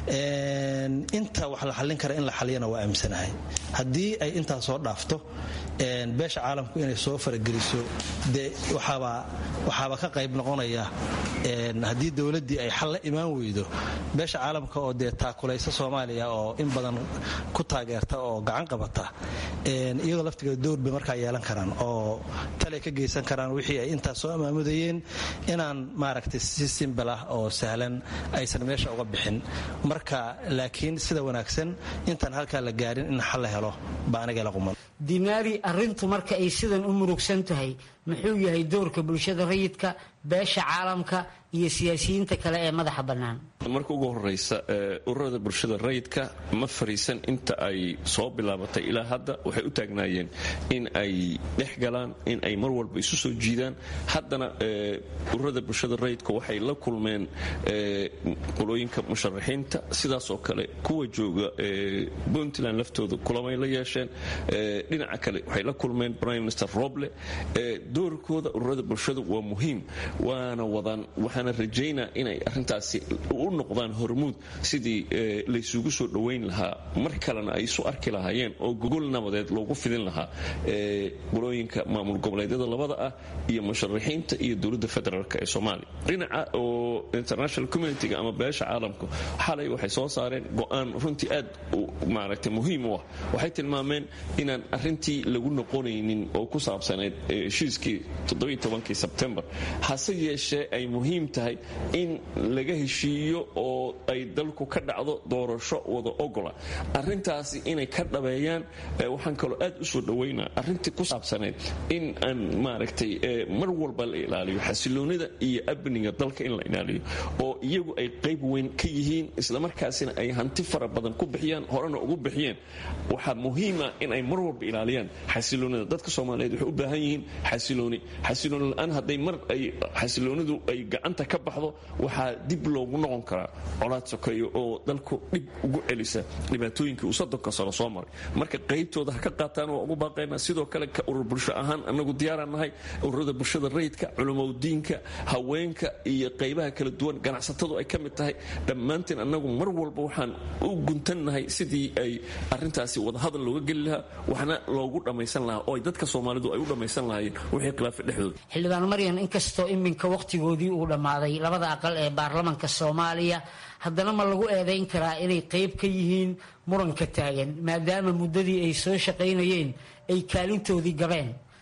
inta wax la xallin kara in la xaliyana waa aaminsanahay haddii ay intaa soo dhaafto beesha caalamku inay soo farageliso dee waxaaba ka qayb noqonaya haddii dowladdii ay xal la imaan weydo beesha caalamka oo dee taakulaysa soomaaliya oo in badan ku taageerta oo gacan qabata iyadoo laftigeeda dowr bay markaa yeelan karaan oo talay ka geysan karaan wixii ay intaas soo amaamudayeen inaan maaragtay si simbal ah oo sahlan aysan meesha uga bixin marka laakiin sida wanaagsan intaan halkaa la gaarin in xal la helo baa aniga la quman dinaari arrintu marka ay sidan u murugsan tahay muxuu yahay doorka bulshada rayidka beesha caalamka iyo siyaasiyiinta kale ee madaxa bannaan marka ugu horeysa ururada bulshada rayidka ma fariisan inta ay soo bilaabatay ilaa hadda waxay u taagnaayeen in ay dhex galaan in ay mar walba isu soo jiidaan haddana ururada bulshada rayidka waxay la kulmeen qolooyinka musharaxiinta sidaasoo kale kuwa jooga puntland laftooda kulamay la yeesheen dhinaca kale waxay la kulmeen prime minister roble doorkooda ururada bulshadu waa muhiim waana wadaan waxaana rajaynaa inay arintaasi u noqdaan hormuud sidii laysugu soo dhowayn lahaa mar kalena ay isu arki lahaayeen oo gogol nabadeed loogu fidin lahaa qolooyinka maamul goboleedyada labada ah iyo musharaxiinta iyo dowladda federaalk ee soomaaliya dhinaca oo international communitiga ama beesha caalamku xalay waxay soo saareen go-aan runtii aad maaragtay muhiim u ah waxay tilmaameen inaan arintii lagu noqonaynin oo ku saabsanayd heshiiskii kii sebtembar hase yeeshee ay muhiim tahay in laga heshiiyo oo ay dalku ka dhacdo doorasho wada ogola arintaasi inay ka dhabeeyaan waxaan kaloo aad u soo dhawaynaa arintii ku saabsanayd in aan maaragtay mar walba la ilaaliyo xasiloonida iyo abniga dalka in la ilaaliyo oo iyagu ay qayb weyn ka yihiin islamarkaasina ay hanti fara badan ku bixiyaan horena ugu bixiyeen waxaa muhiima in ay mar walba ilaaliyaan xasiloonida dadka soomaaliyeed waxay u baahan yihiin xasilooni xasilooni la-aan hadday mar ay xasiloonidu ay gacanta ka baxdo waxaa dib loogu noqon karaa colaad sokeeyo oo dalku dhib ugu celisa dhibaatooyinkii uu soddonka sano soo maray marka qaybtooda ha ka qaataan waa ugu baaqaynaa sidoo kale ka urur bulsho ahaan annagu diyaaraan nahay ururada bulshada rayidka culamaudiinka haweenka iyo qaybaha kala duwan ganacsatadu ay ka mid tahay dhammaanteen annagu mar walba waxaan u guntannahay sidii ay arintaasi wadahadal looga geli lahaa waxna loogu dhammaysan lahaa oo ay dadka soomaalidu ay u dhammaysan lahaayeen wixii khilaafa dhexdooda xildhibaan maryan inkastoo iminka wakhtigoodii uu dhammaaday labada aqal ee baarlamanka soomaaliya haddana ma lagu eedayn karaa inay qayb ka yihiin muranka taagan maadaama muddadii ay soo shaqaynayeen ay kaalintoodii gabeen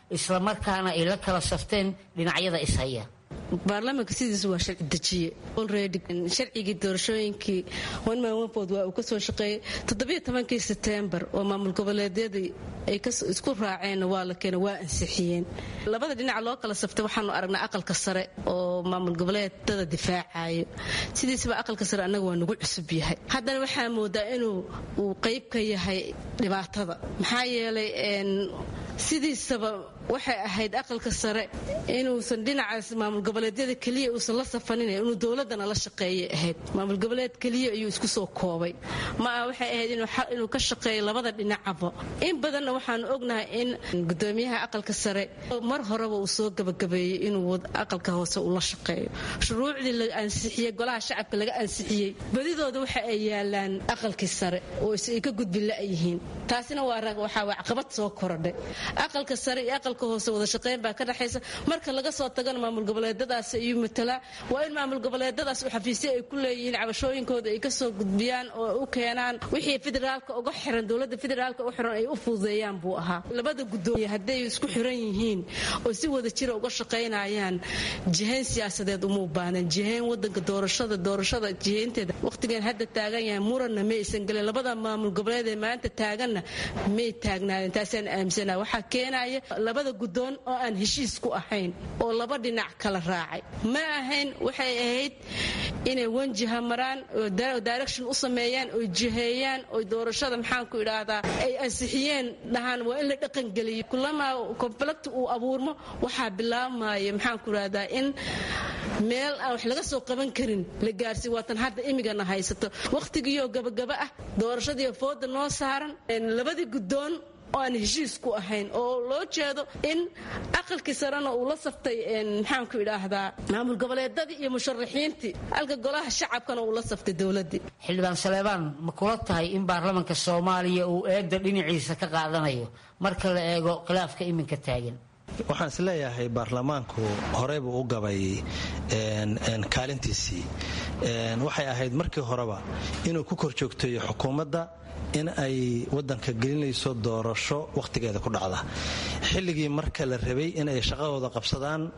islamarkaana ay la kala safteen dhinacyada ishaya baarlamaanka sidiisu waa sharci dejiye olredy sharcigii doorashooyinkii onmanwapod waa uu ka soo shaqeeyey toddobiyo tobankii setembar oo maamul goboleedyadii ay isku raaceenna waa la keena waa ansixiyeen labada dhinac loo kala saftay waxaanu aragnaa aqalka sare oo maamul goboleedada difaacayo sidiisaba aqalka sare annaga waa nagu cusub yahay haddana waxaa moodaa inuu uu qayb ka yahay dhibaatada maxaa yeelay sidiisaba waxay ahayd aqalka sare inuusan dhinacaas maamul goboleedyada keliya uusan la safanin inuu dowladana la shaqeeyay ahayd maamul goboleed keliya ayuu isku soo koobay ma ah waxay ahayd inuu ka shaqeeyo labada dhinacaba in badanna waxaanu ognahay in gudoomiyaha aqalka sare mar horeba uu soo gabagabeeyey inuu aqalka hoose uu la shaqeeyo shuruucdii la ansixiyey golaha shacabka laga ansixiyey badidooda waxa ay yaalaan aqalkii sare oo ay ka gudbi la-yihiin taasina waxaa caqabad soo korodhay aqalka sare iyo aqalka hoose wada shaqeyn baa ka dhexaysa marka laga soo tagana maamul goboleedadaas ayuu matalaa waa in maamul goboleedadaas xafiisyo ay ku leeyihiin cabashooyinkooda ay kasoo gudbiyaan oo u keenaan wixii federaalka uga xiran dowlada federaalka u xiran ay u fududeeyaan buu ahaa labada gudoomiye hadday isku xiran yihiin oo si wada jira uga shaqaynayaan jihayn siyaasadeed uma baanan jihayn wadanka doorashada doorashada jihaynteeda waqtigan hadda taagan yahay muranna ma aysan gelin labada maamul goboleed ee maanta taaganna may taagnaadeen taasaan aaminsana waxaa keenaya labada gudoon oo aan heshiis ku ahayn oo laba dhinac kala raacay ma ahayn waxay ahayd inay wanjiha maraan oo direction u sameeyaan oo jiheeyaan oo doorashada maxaanku idhaahdaa ay ansixiyeen dhahaan waa in la dhaqangeliyo kulamaa conflict uu abuurmo waxaa bilaabmaya maxaanku idhahdaa in meel aan wax laga soo qaban karin la gaarsiy waatan hadda imigana haysato wakhtigiioo gabagaba ah doorashadiiyo fooda noo saaran labadii gudoon oo aan heshiis ku ahayn oo loo jeedo in aqalkii sarena uu la saftay maxaanku idhaahdaa maamul goboleedadii iyo musharaxiintii halka golaha shacabkana uu la saftay dowladii xildhibaan saleebaan ma kula tahay in baarlamanka soomaaliya uu eedda dhinaciisa ka qaadanayo marka la eego khilaafka iminka taagan waxaan is leeyahay baarlamaanku horeybuu u gabay kaalintiisii waxay ahayd markii horeba inuu ku kor joogteeyo xukuumadda in ay wadanka gelinayso doorasho wakhtigeeda ku dhacda xilligii marka la rabay in ay shaqadooda qabsadaan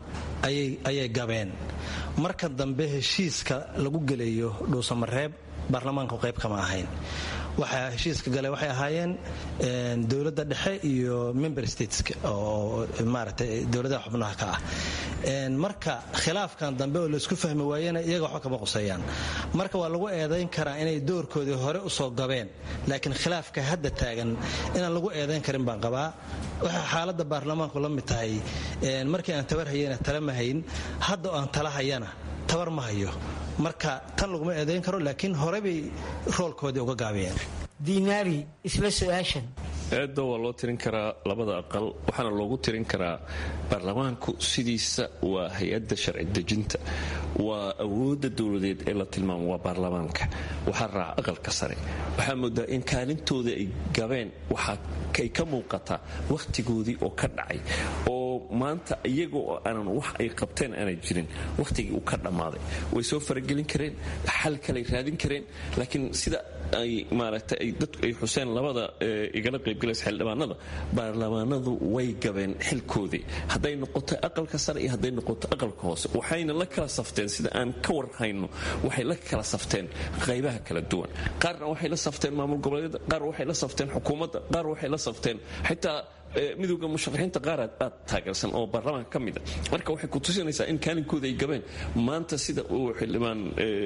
ayay gabeen marka dambe heshiiska lagu gelayo dhuusamareeb baarlamaanku qayb kama ahayn waxaa heshiiska gale waxay ahaayeen dowladda dhexe iyo member stateska oo maaragtay dowladaha xubnaha ka ah marka khilaafkan dambe oo laysku fahmi waayena iyaga waxba kama quseeyaan marka waa lagu eedayn karaa inay doorkoodii hore usoo gabeen laakiin khilaafka hadda taagan inaan lagu eedayn karin baan qabaa waxay xaaladda baarlamaanku la mid tahay markii aan tabar hayana tala ma hayn hadda oo aan tala hayana tabar ma hayo marka tan laguma eedayn karo laakiin hore bay roolkoodii uga gaabiyeen diinaari isla su-aashan eedda waa loo tirin karaa labada aqal waxaana loogu tirin karaa baarlamaanku sidiisa waa hay-adda sharci dejinta waa awoodda dowladeed ee la tilmaamo waa baarlamaanka waxaa raaca aqalka sare waxaa moodaa in kaalintooda ay gabeen waxaay ka muuqataa wakhtigoodii oo ka dhacay oo maanta iyaga oo aanan wax ay qabteen aanay jirin wakhtigii uu ka dhammaaday way soo faragelin kareen xal kaley raadin kareen laakiin sida ay maaragtay ay dadku ay xuseen labada igala qaybgalaysa xildhibaanada baarlamaanadu way gabeen xilkoodii hadday noqoto aqalka sare iyo hadday noqoto aqalka hoose waxayna la kala safteen sida aan ka warhayno waxay la kala safteen qaybaha kala duwan qaarna waxay la safteen maamul goboleedyada qaar waxay la safteen xukuumadda qaar waxay la safteen xitaa midowda musharaxiinta qaar aad taageersan oo baarlamaanka ka mida marka waxay ku tusinaysaa in kaalinkooda ay gabeen maanta sida uu xildhibaan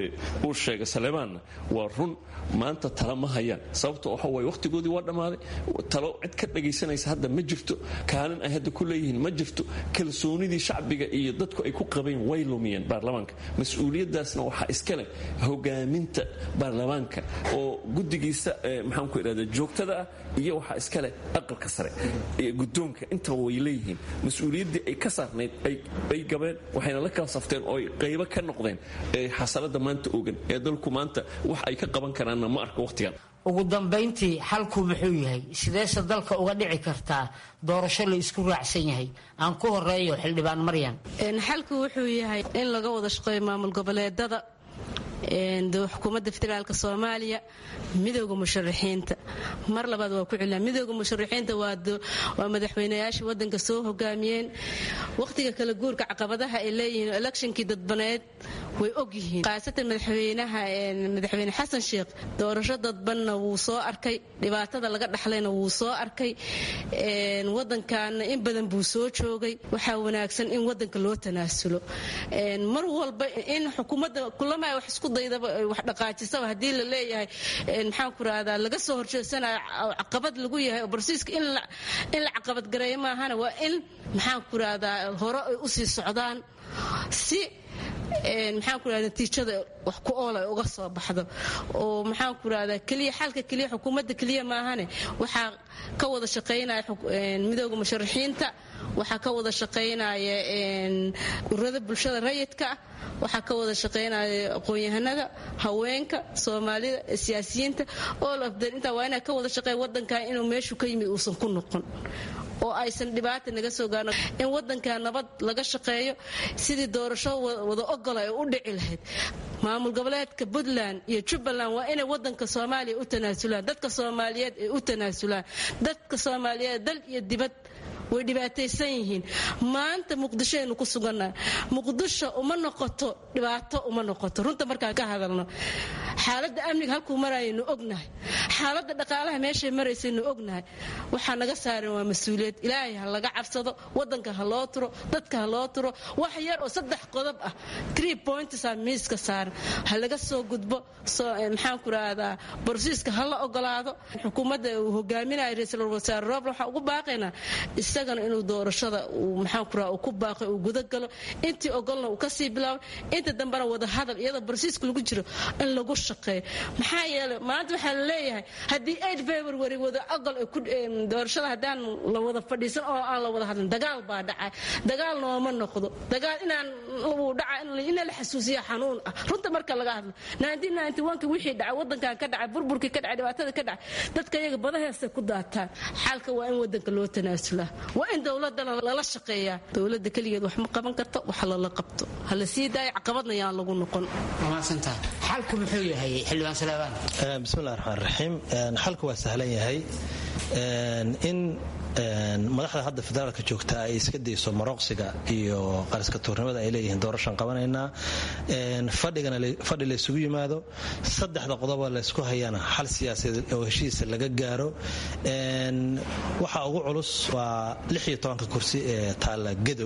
uu sheegay saleebaanna waa run maanta tala ma hayaan sababta waxa waye wakhtigoodii waa dhammaaday talo cid ka dhagaysanaysa hadda ma jirto kaalin ay hadda ku leeyihiin ma jirto kalsoonidii shacbiga iyo dadku ay ku qabeen way lumiyeen baarlamaanka mas-uuliyaddaasna waxaa iska leh hogaaminta baarlamaanka oo guddigiisa maxaanku idhahda joogtada ah iyo waxaa iska leh aqalka sare gudoonka intaba way leeyihiin mas-uuliyaddii ay ka saarnayd ay gabeen waxayna la kala safteen oo ay qaybo ka noqdeen xasalada maanta ogan ee dalku maanta wax ay ka qaban karaanna ma arka wakhtigan ugu dambayntii xalku muxuu yahay sideese dalka uga dhici kartaa doorasho la isku raacsan yahay aan ku horeeyo xildhibaan maryan xalku wuxuu yahay in laga wada shaqeeyo maamul goboleedada xukuumadda federaalka soomaaliya midooda musharaxiinta mar labaad waa ku celina midooda musharaxiinta waa madaxweynayaashii wadanka soo hogaamiyeen wakhtiga kala guurka caqabadaha ay leeyihiin electionkii dadbaneed way ogyihiin khaasatan madaxweynaha madaxweyne xasan sheekh doorasho dadbanna wuu soo arkay dhibaatada laga dhaxlayna wuu soo arkay wadankaana in badan buu soo joogay waxaa wanaagsan in wadanka loo tanaasulo mar walba in xukuumadda kulama wax isku daydaba wax dhaqaajisaba haddii la leeyahay maxaan ku rahdaa laga soo horjeedsanayo caqabad lagu yahay oo barsiiska in la caqabad gareeyo maahana waa in maxaan ku rahdaa hore ay usii socdaan si maxaan ku rahda natiijada wax ku ool ay uga soo baxdo oo maxaan ku rahdaa keliya xalka keliya xukuumadda keliya maahane waxaa ka wada shaqaynaya midooda musharaxiinta waxaa ka wada shaqaynaya ururada bulshada rayidka ah waxaa ka wada shaqaynaya aqoon-yahanada haweenka soomaalida siyaasiyiinta all of them intaa waa inaa ka wada shaqeeya wadankan inuu meeshu ka yimid uusan ku noqon oo aysan dhibaata naga soo gaarno in wadanka nabad laga shaqeeyo sidii doorasho wada ogola ay u dhici lahayd maamul goboleedka puntland iyo jubbaland waa inay wadanka soomaaliya u tanaasulaan dadka soomaaliyeed ay u tanaasulaan dadka soomaaliyeed dal iyo dibad way dhibaataysan yihiin maanta muqdishoaynu ku sugannahay muqdisho uma noqoto dhibaato uma noqoto runta markaan ka hadalno xaaladda amniga halkuu marayaynu ognahay xaaladda dhaqaalaha meeshay maraysaynu ognahay waxaa naga saaran waa mas-uuliyad ilaahay ha laga cabsado wadanka ha loo turo dadka ha loo turo wax yar oo saddex qodob ah tree pointsa miiska saaran ha laga soo gudbo maxaan ku rahdaa borsiiska ha la ogolaado xukuumadda uu hogaaminayo ra-iisul wasaare rooble waxaa ugu baaqaynaa isagana inuu doorashada maxaan ku raha uu ku baaqay uu gudagalo intii ogolna uu kasii bilaabo inta dambena wada hadal iyadoo barsiiska lagu jiro in lagu shaqeeyo maxaa yeelay maanta waxaa la leeyahay haddii eight february wada ogol doorashada haddaan la wada fadhiisan oo aan la wada hadlin dagaal baa dhacay dagaal nooma noqdo dagaal inaan uu dhaca ina la xasuusiya xanuun ah runta marka laga hadlo ki wixii dhacay wadankan ka dhacay burburkii ka dhacay dhibaatada ka dhacay dadka iyaga badaheesta ku daataan xalka waa in wadanka loo tanaasulaa waa in dowladana lala shaqeeyaa dowlada keligeed wax ma qaban karto wax lala qabto hala sii daayo caqabadna yaan lagu noqon xalku muxuu yahay xildhibaan salaabaan bismillahi raxmaan raxiim xalku waa sahlan yahay in madaxda hadda federaalka joogta ay iska dayso marooqsiga iyo qariska tuurnimada ay leeyihiin doorashan qabanaynaa fadhi laysugu yimaado saddexda qodobo laysku hayana xal siyaasadeed oo heshiisa laga gaaro waxa ugu culus waa ka kursi ee taalla gedo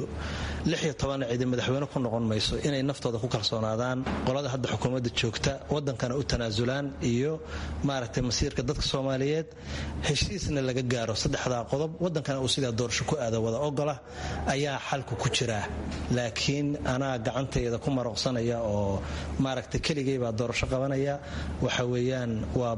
cidi madaxweyne ku noqon mayso inay naftooda ku kalsoonaadaan qolada hadda xukuumadda joogta wadankana u tanaasulaan iyo maaragtay masiirka dadka soomaaliyeed heshiisna laga gaaro saddexdaa qodob wadankana uu sidaa doorasho ku aado wada ogola ayaa xalku ku jiraa laakiin anaa gacantayda ku marooqsanaya oo maaragtay keligay baa doorasho qabanaya waxaweyaan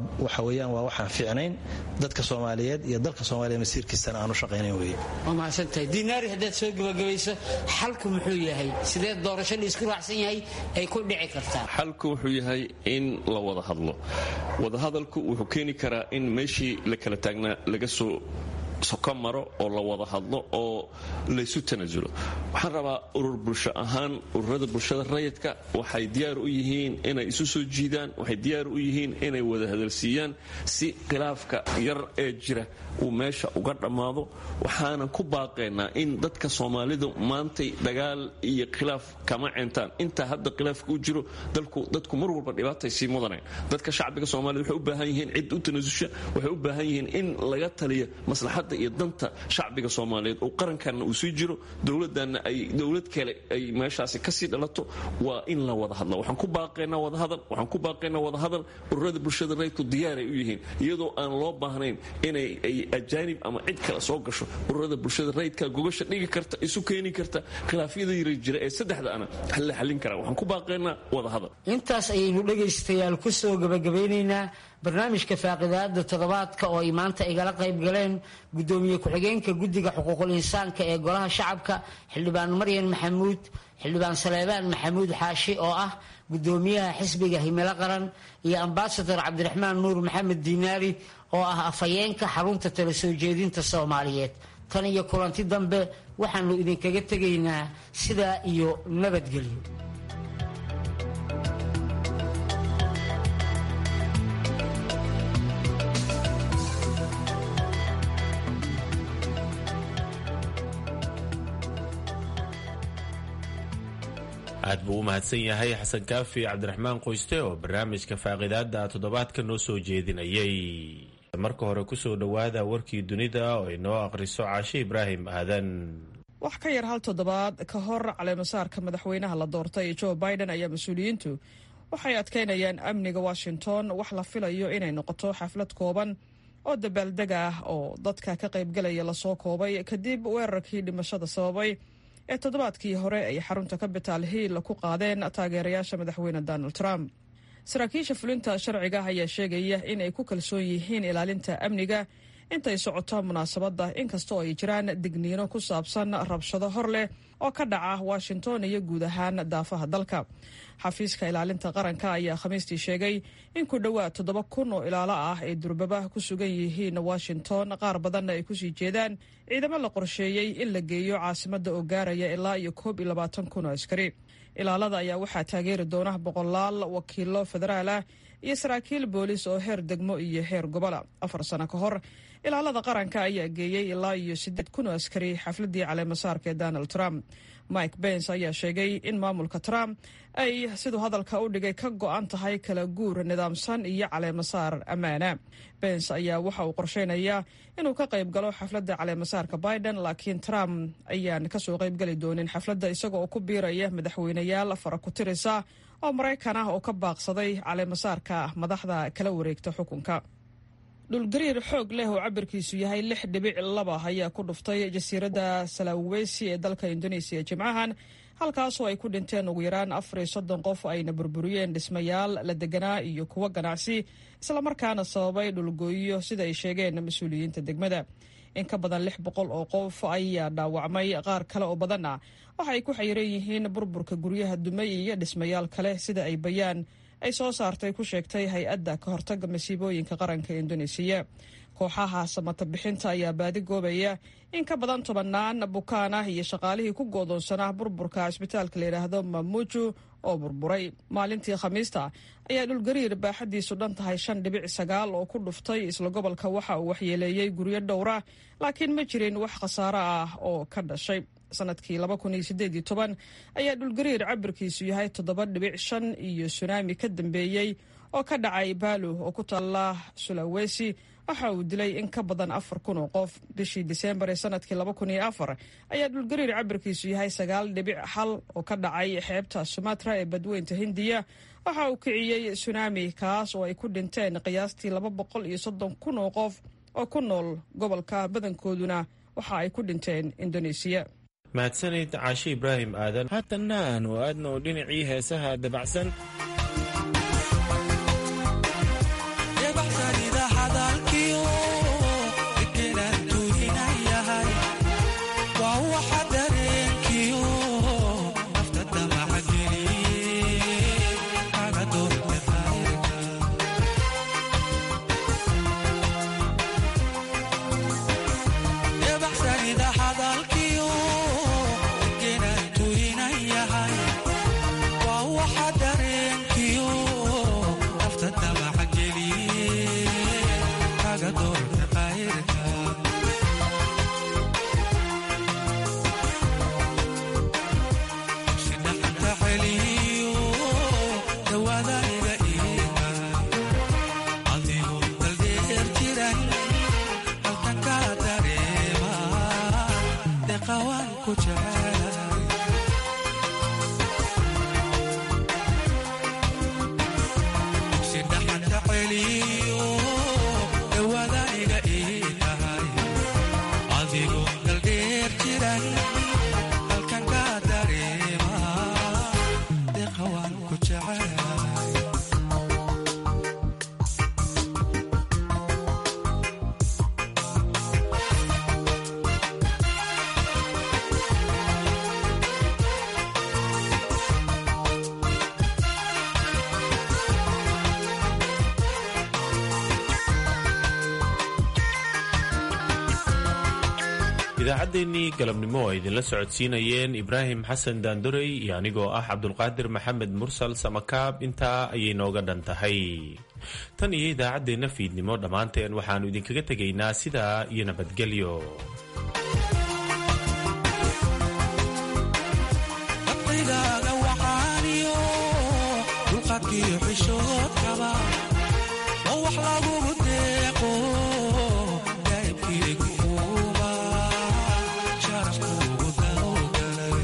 waa waxaan fiicnayn dadka soomaaliyeed iyo dalka soomaaliya masiirkiisana aanu shaqaynayn wey waa mahadsantahay diinaari haddaad soo gebagabayso xalku muxuu yahay sidee doorasho la isku raacsan yahay ay ku dhici kartaa xalku wuxuu yahay in la wada hadlo wadahadalku wuxuu keeni karaa in meeshii la kala taagnaa laga soo soka maro oo la wada hadlo oo laysu tanaasulo waxaan rabaa urur bulsho ahaan ururada bulshada rayidka waxay diyaar u yihiin inay isu soo jiidaan waxay diyaar u yihiin inay wada hadalsiiyaan si khilaafka yar ee jira uu meesha uga dhammaado waxaanan ku baaqaynaa in dadka soomaalidu maantay dagaal iyo khilaaf kama cintaan intaa hadda khilaafka u jiro dadku mar walba dhibaatay sii mudaneen dadka shacbiga soomaalida waxay u baahan yihiin cid u tanaasusha waxay u baahan yihiin in laga taliyo maslaxadda iyo danta shacbiga soomaaliyeed oo qarankanna uu sii jiro dowladanna ay dowlad kale ay meeshaasi kasii dhalato waa in la wada hadla waxaan ku baaqaynaa wadahadal waxaan ku baaqaynaa wadahadal ururada bulshada rayidku diyaaray u yihiin iyadoo aan loo baahnayn inay ay ajaanib ama cid kale soo gasho ururada bulshada rayidka gogasha dhigi karta isu keeni karta khilaafyada yara jira ee saddexda ana la xallin karaa waxaan ku baaqaynaa wadahadal intaas ayaynu dhegaystayaal ku soo gabagabeynaynaa barnaamijka faaqidaada toddobaadka oo ay maanta igala qayb galeen gudoomiye ku-xigeenka guddiga xuquuqul insaanka ee golaha shacabka xildhibaan maryan maxamuud xildhibaan saleebaan maxamuud xaashi oo ah gudoomiyaha xisbiga himilo qaran iyo ambasador cabdiraxmaan nuur maxamed diinaari oo ah afhayeenka xarunta tala soo jeedinta soomaaliyeed tan iyo kulanti dambe waxaanu idinkaga tegaynaa sidaa iyo nabadgelyo aad buu u mahadsan yahay xasan kaafi cabdiraxmaan qoyste oo barnaamijka faaqidaada toddobaadka noo soo jeedinayay marka hore kusoo dhowaada warkii dunida oo inoo aqhriso caashe ibraahim aadan wax ka yar hal toddobaad ka hor caleemasaarka madaxweynaha la doortay joe biden ayaa mas-uuliyiintu waxay adkaynayaan amniga washington wax la filayo inay noqoto xaflad kooban oo dabaaldeg ah oo dadka ka qaybgalaya lasoo koobay kadib weerarkii dhimashada sababay ee toddobaadkii hore ay xarunta capital hill ku qaadeen taageerayaasha madaxweyne donald trump saraakiisha fulinta sharciga ayaa sheegaya inay ku kalsoon yihiin ilaalinta amniga intay socoto munaasabadda inkastoo ay jiraan digniino ku saabsan rabshado hor leh oo ka dhaca washington iyo guud ahaan daafaha dalka xafiiska ilaalinta qaranka ayaa khamiistii sheegay in ku dhowaad toddoba kun oo ilaalo ah ay durbaba ku sugan yihiin washington qaar badanna ay kusii jeedaan ciidamo la qorsheeyey in la geeyo caasimadda oo gaaraya ilaa iyo koob iyo labaatan kun oo askari ilaalada ayaa waxaa taageeri doona boqolaal wakiilo federaal ah iyo saraakiil boolis oo heer degmo iyo heer gobola afar sano ka hor ilaalada qaranka ayaa geeyey ilaa iyo siddeed kun oo askari xafladii caleemasaarka ee donald trump mike bens ayaa sheegay in maamulka trump ay siduu hadalka u dhigay ka go-an tahay kala guur nidaamsan iyo caleemasaar ammaana bens ayaa waxa uu qorsheynayaa inuu ka qayb galo xafladda caleemasaarka biden laakiin trump ayaan kasoo qaybgeli doonin xafladda isagoo ku biiraya madaxweyneyaal fara ku tirisa oo maraykan ah oo ka baaqsaday caleemasaarka madaxda kala wareegta xukunka dhulgariir xoog leh oo cabirkiisu yahay lix dhibic laba ayaa ku dhuftay jasiiradda salawesi ee dalka indonesiya jimcahan halkaasoo ay ku dhinteen ugu yaraan afar iyo soddon qof ayna burburiyeen dhismayaal la deganaa iyo kuwo ganacsi islamarkaana sababay dhulgooyo sida ay sheegeen mas-uuliyiinta degmada in ka badan lix boqol oo qof ayaa dhaawacmay qaar kale oo badanna waxa ay ku xayiran yihiin burburka guryaha dumay iyo dhismayaal kale sida ay bayaan ay soo saartay ku sheegtay hay-adda ka hortagga masiibooyinka qaranka indonesiya kooxaha samata bixinta ayaa baadi goobaya in ka badan tobannaan bukaan ah iyo shaqaalihii ku goodoonsanaa burburka cisbitaalka layidhaahdo mamuju oo burburay maalintii khamiista ayaa dhulgariir baaxadiisu dhan tahay shan dhibic sagaal oo ku dhuftay isla gobolka waxa uu waxyeeleeyey guryo dhowra laakiin ma jirin wax khasaaro ah oo ka dhashay sanadkii laba kun iyo sideed iyo toban ayaa dhulgariir cabirkiisu yahay toddoba dhibic shan iyo sunaami ka dambeeyey oo ka dhacay baalo oo ku taalla sulawesi waxa uu dilay in ka badan afar kun oo qof bishii diseembar ee sanadkii laba kun iyo afar ayaa dhulgariir cabirkiisu yahay sagaal dhibic hal oo ka dhacay xeebta sumatra ee badweynta hindiya waxa uu kiciyey sunaami kaas oo ay ku dhinteen qiyaastii laba boqol iyo soddon kun oo qof oo ku nool gobolka badankooduna waxa ay ku dhinteen indonesiya mahadsanid caashe ibraahim aadan haatanna aanu aadna oo dhinacii heesaha dabacsan idaacaddeenii galabnimo oo idinla socodsiinayeen ibraahim xasan daandorey iyo anigoo ah cabdulqaadir maxamed mursal samakaab intaa ayay nooga dhan tahay tan iyo idaacaddeenna fiidnimo dhammaanteen waxaannu idinkaga tegaynaa sidaa iyo nabadgelyo aa dulqaadkiyo xishoodkaba oo wax lagugu deeqo daa'ibkiigu uuma sharafkuugu dawgalay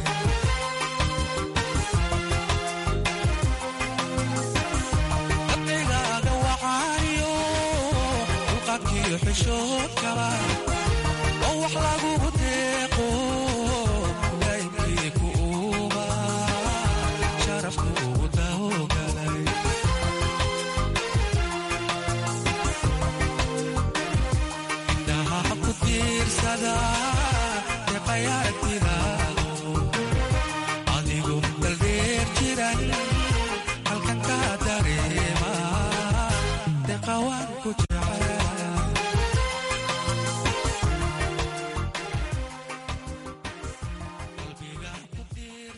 dabcigaaga wacaaniyo dulqaadkiyo xishoodkaba oo wax lagugu deeqo daa'ibkiigu uuma sharafkuugu dawgalay indhaha ku tiirsada deqay aragtidaado adigu daldheer jiran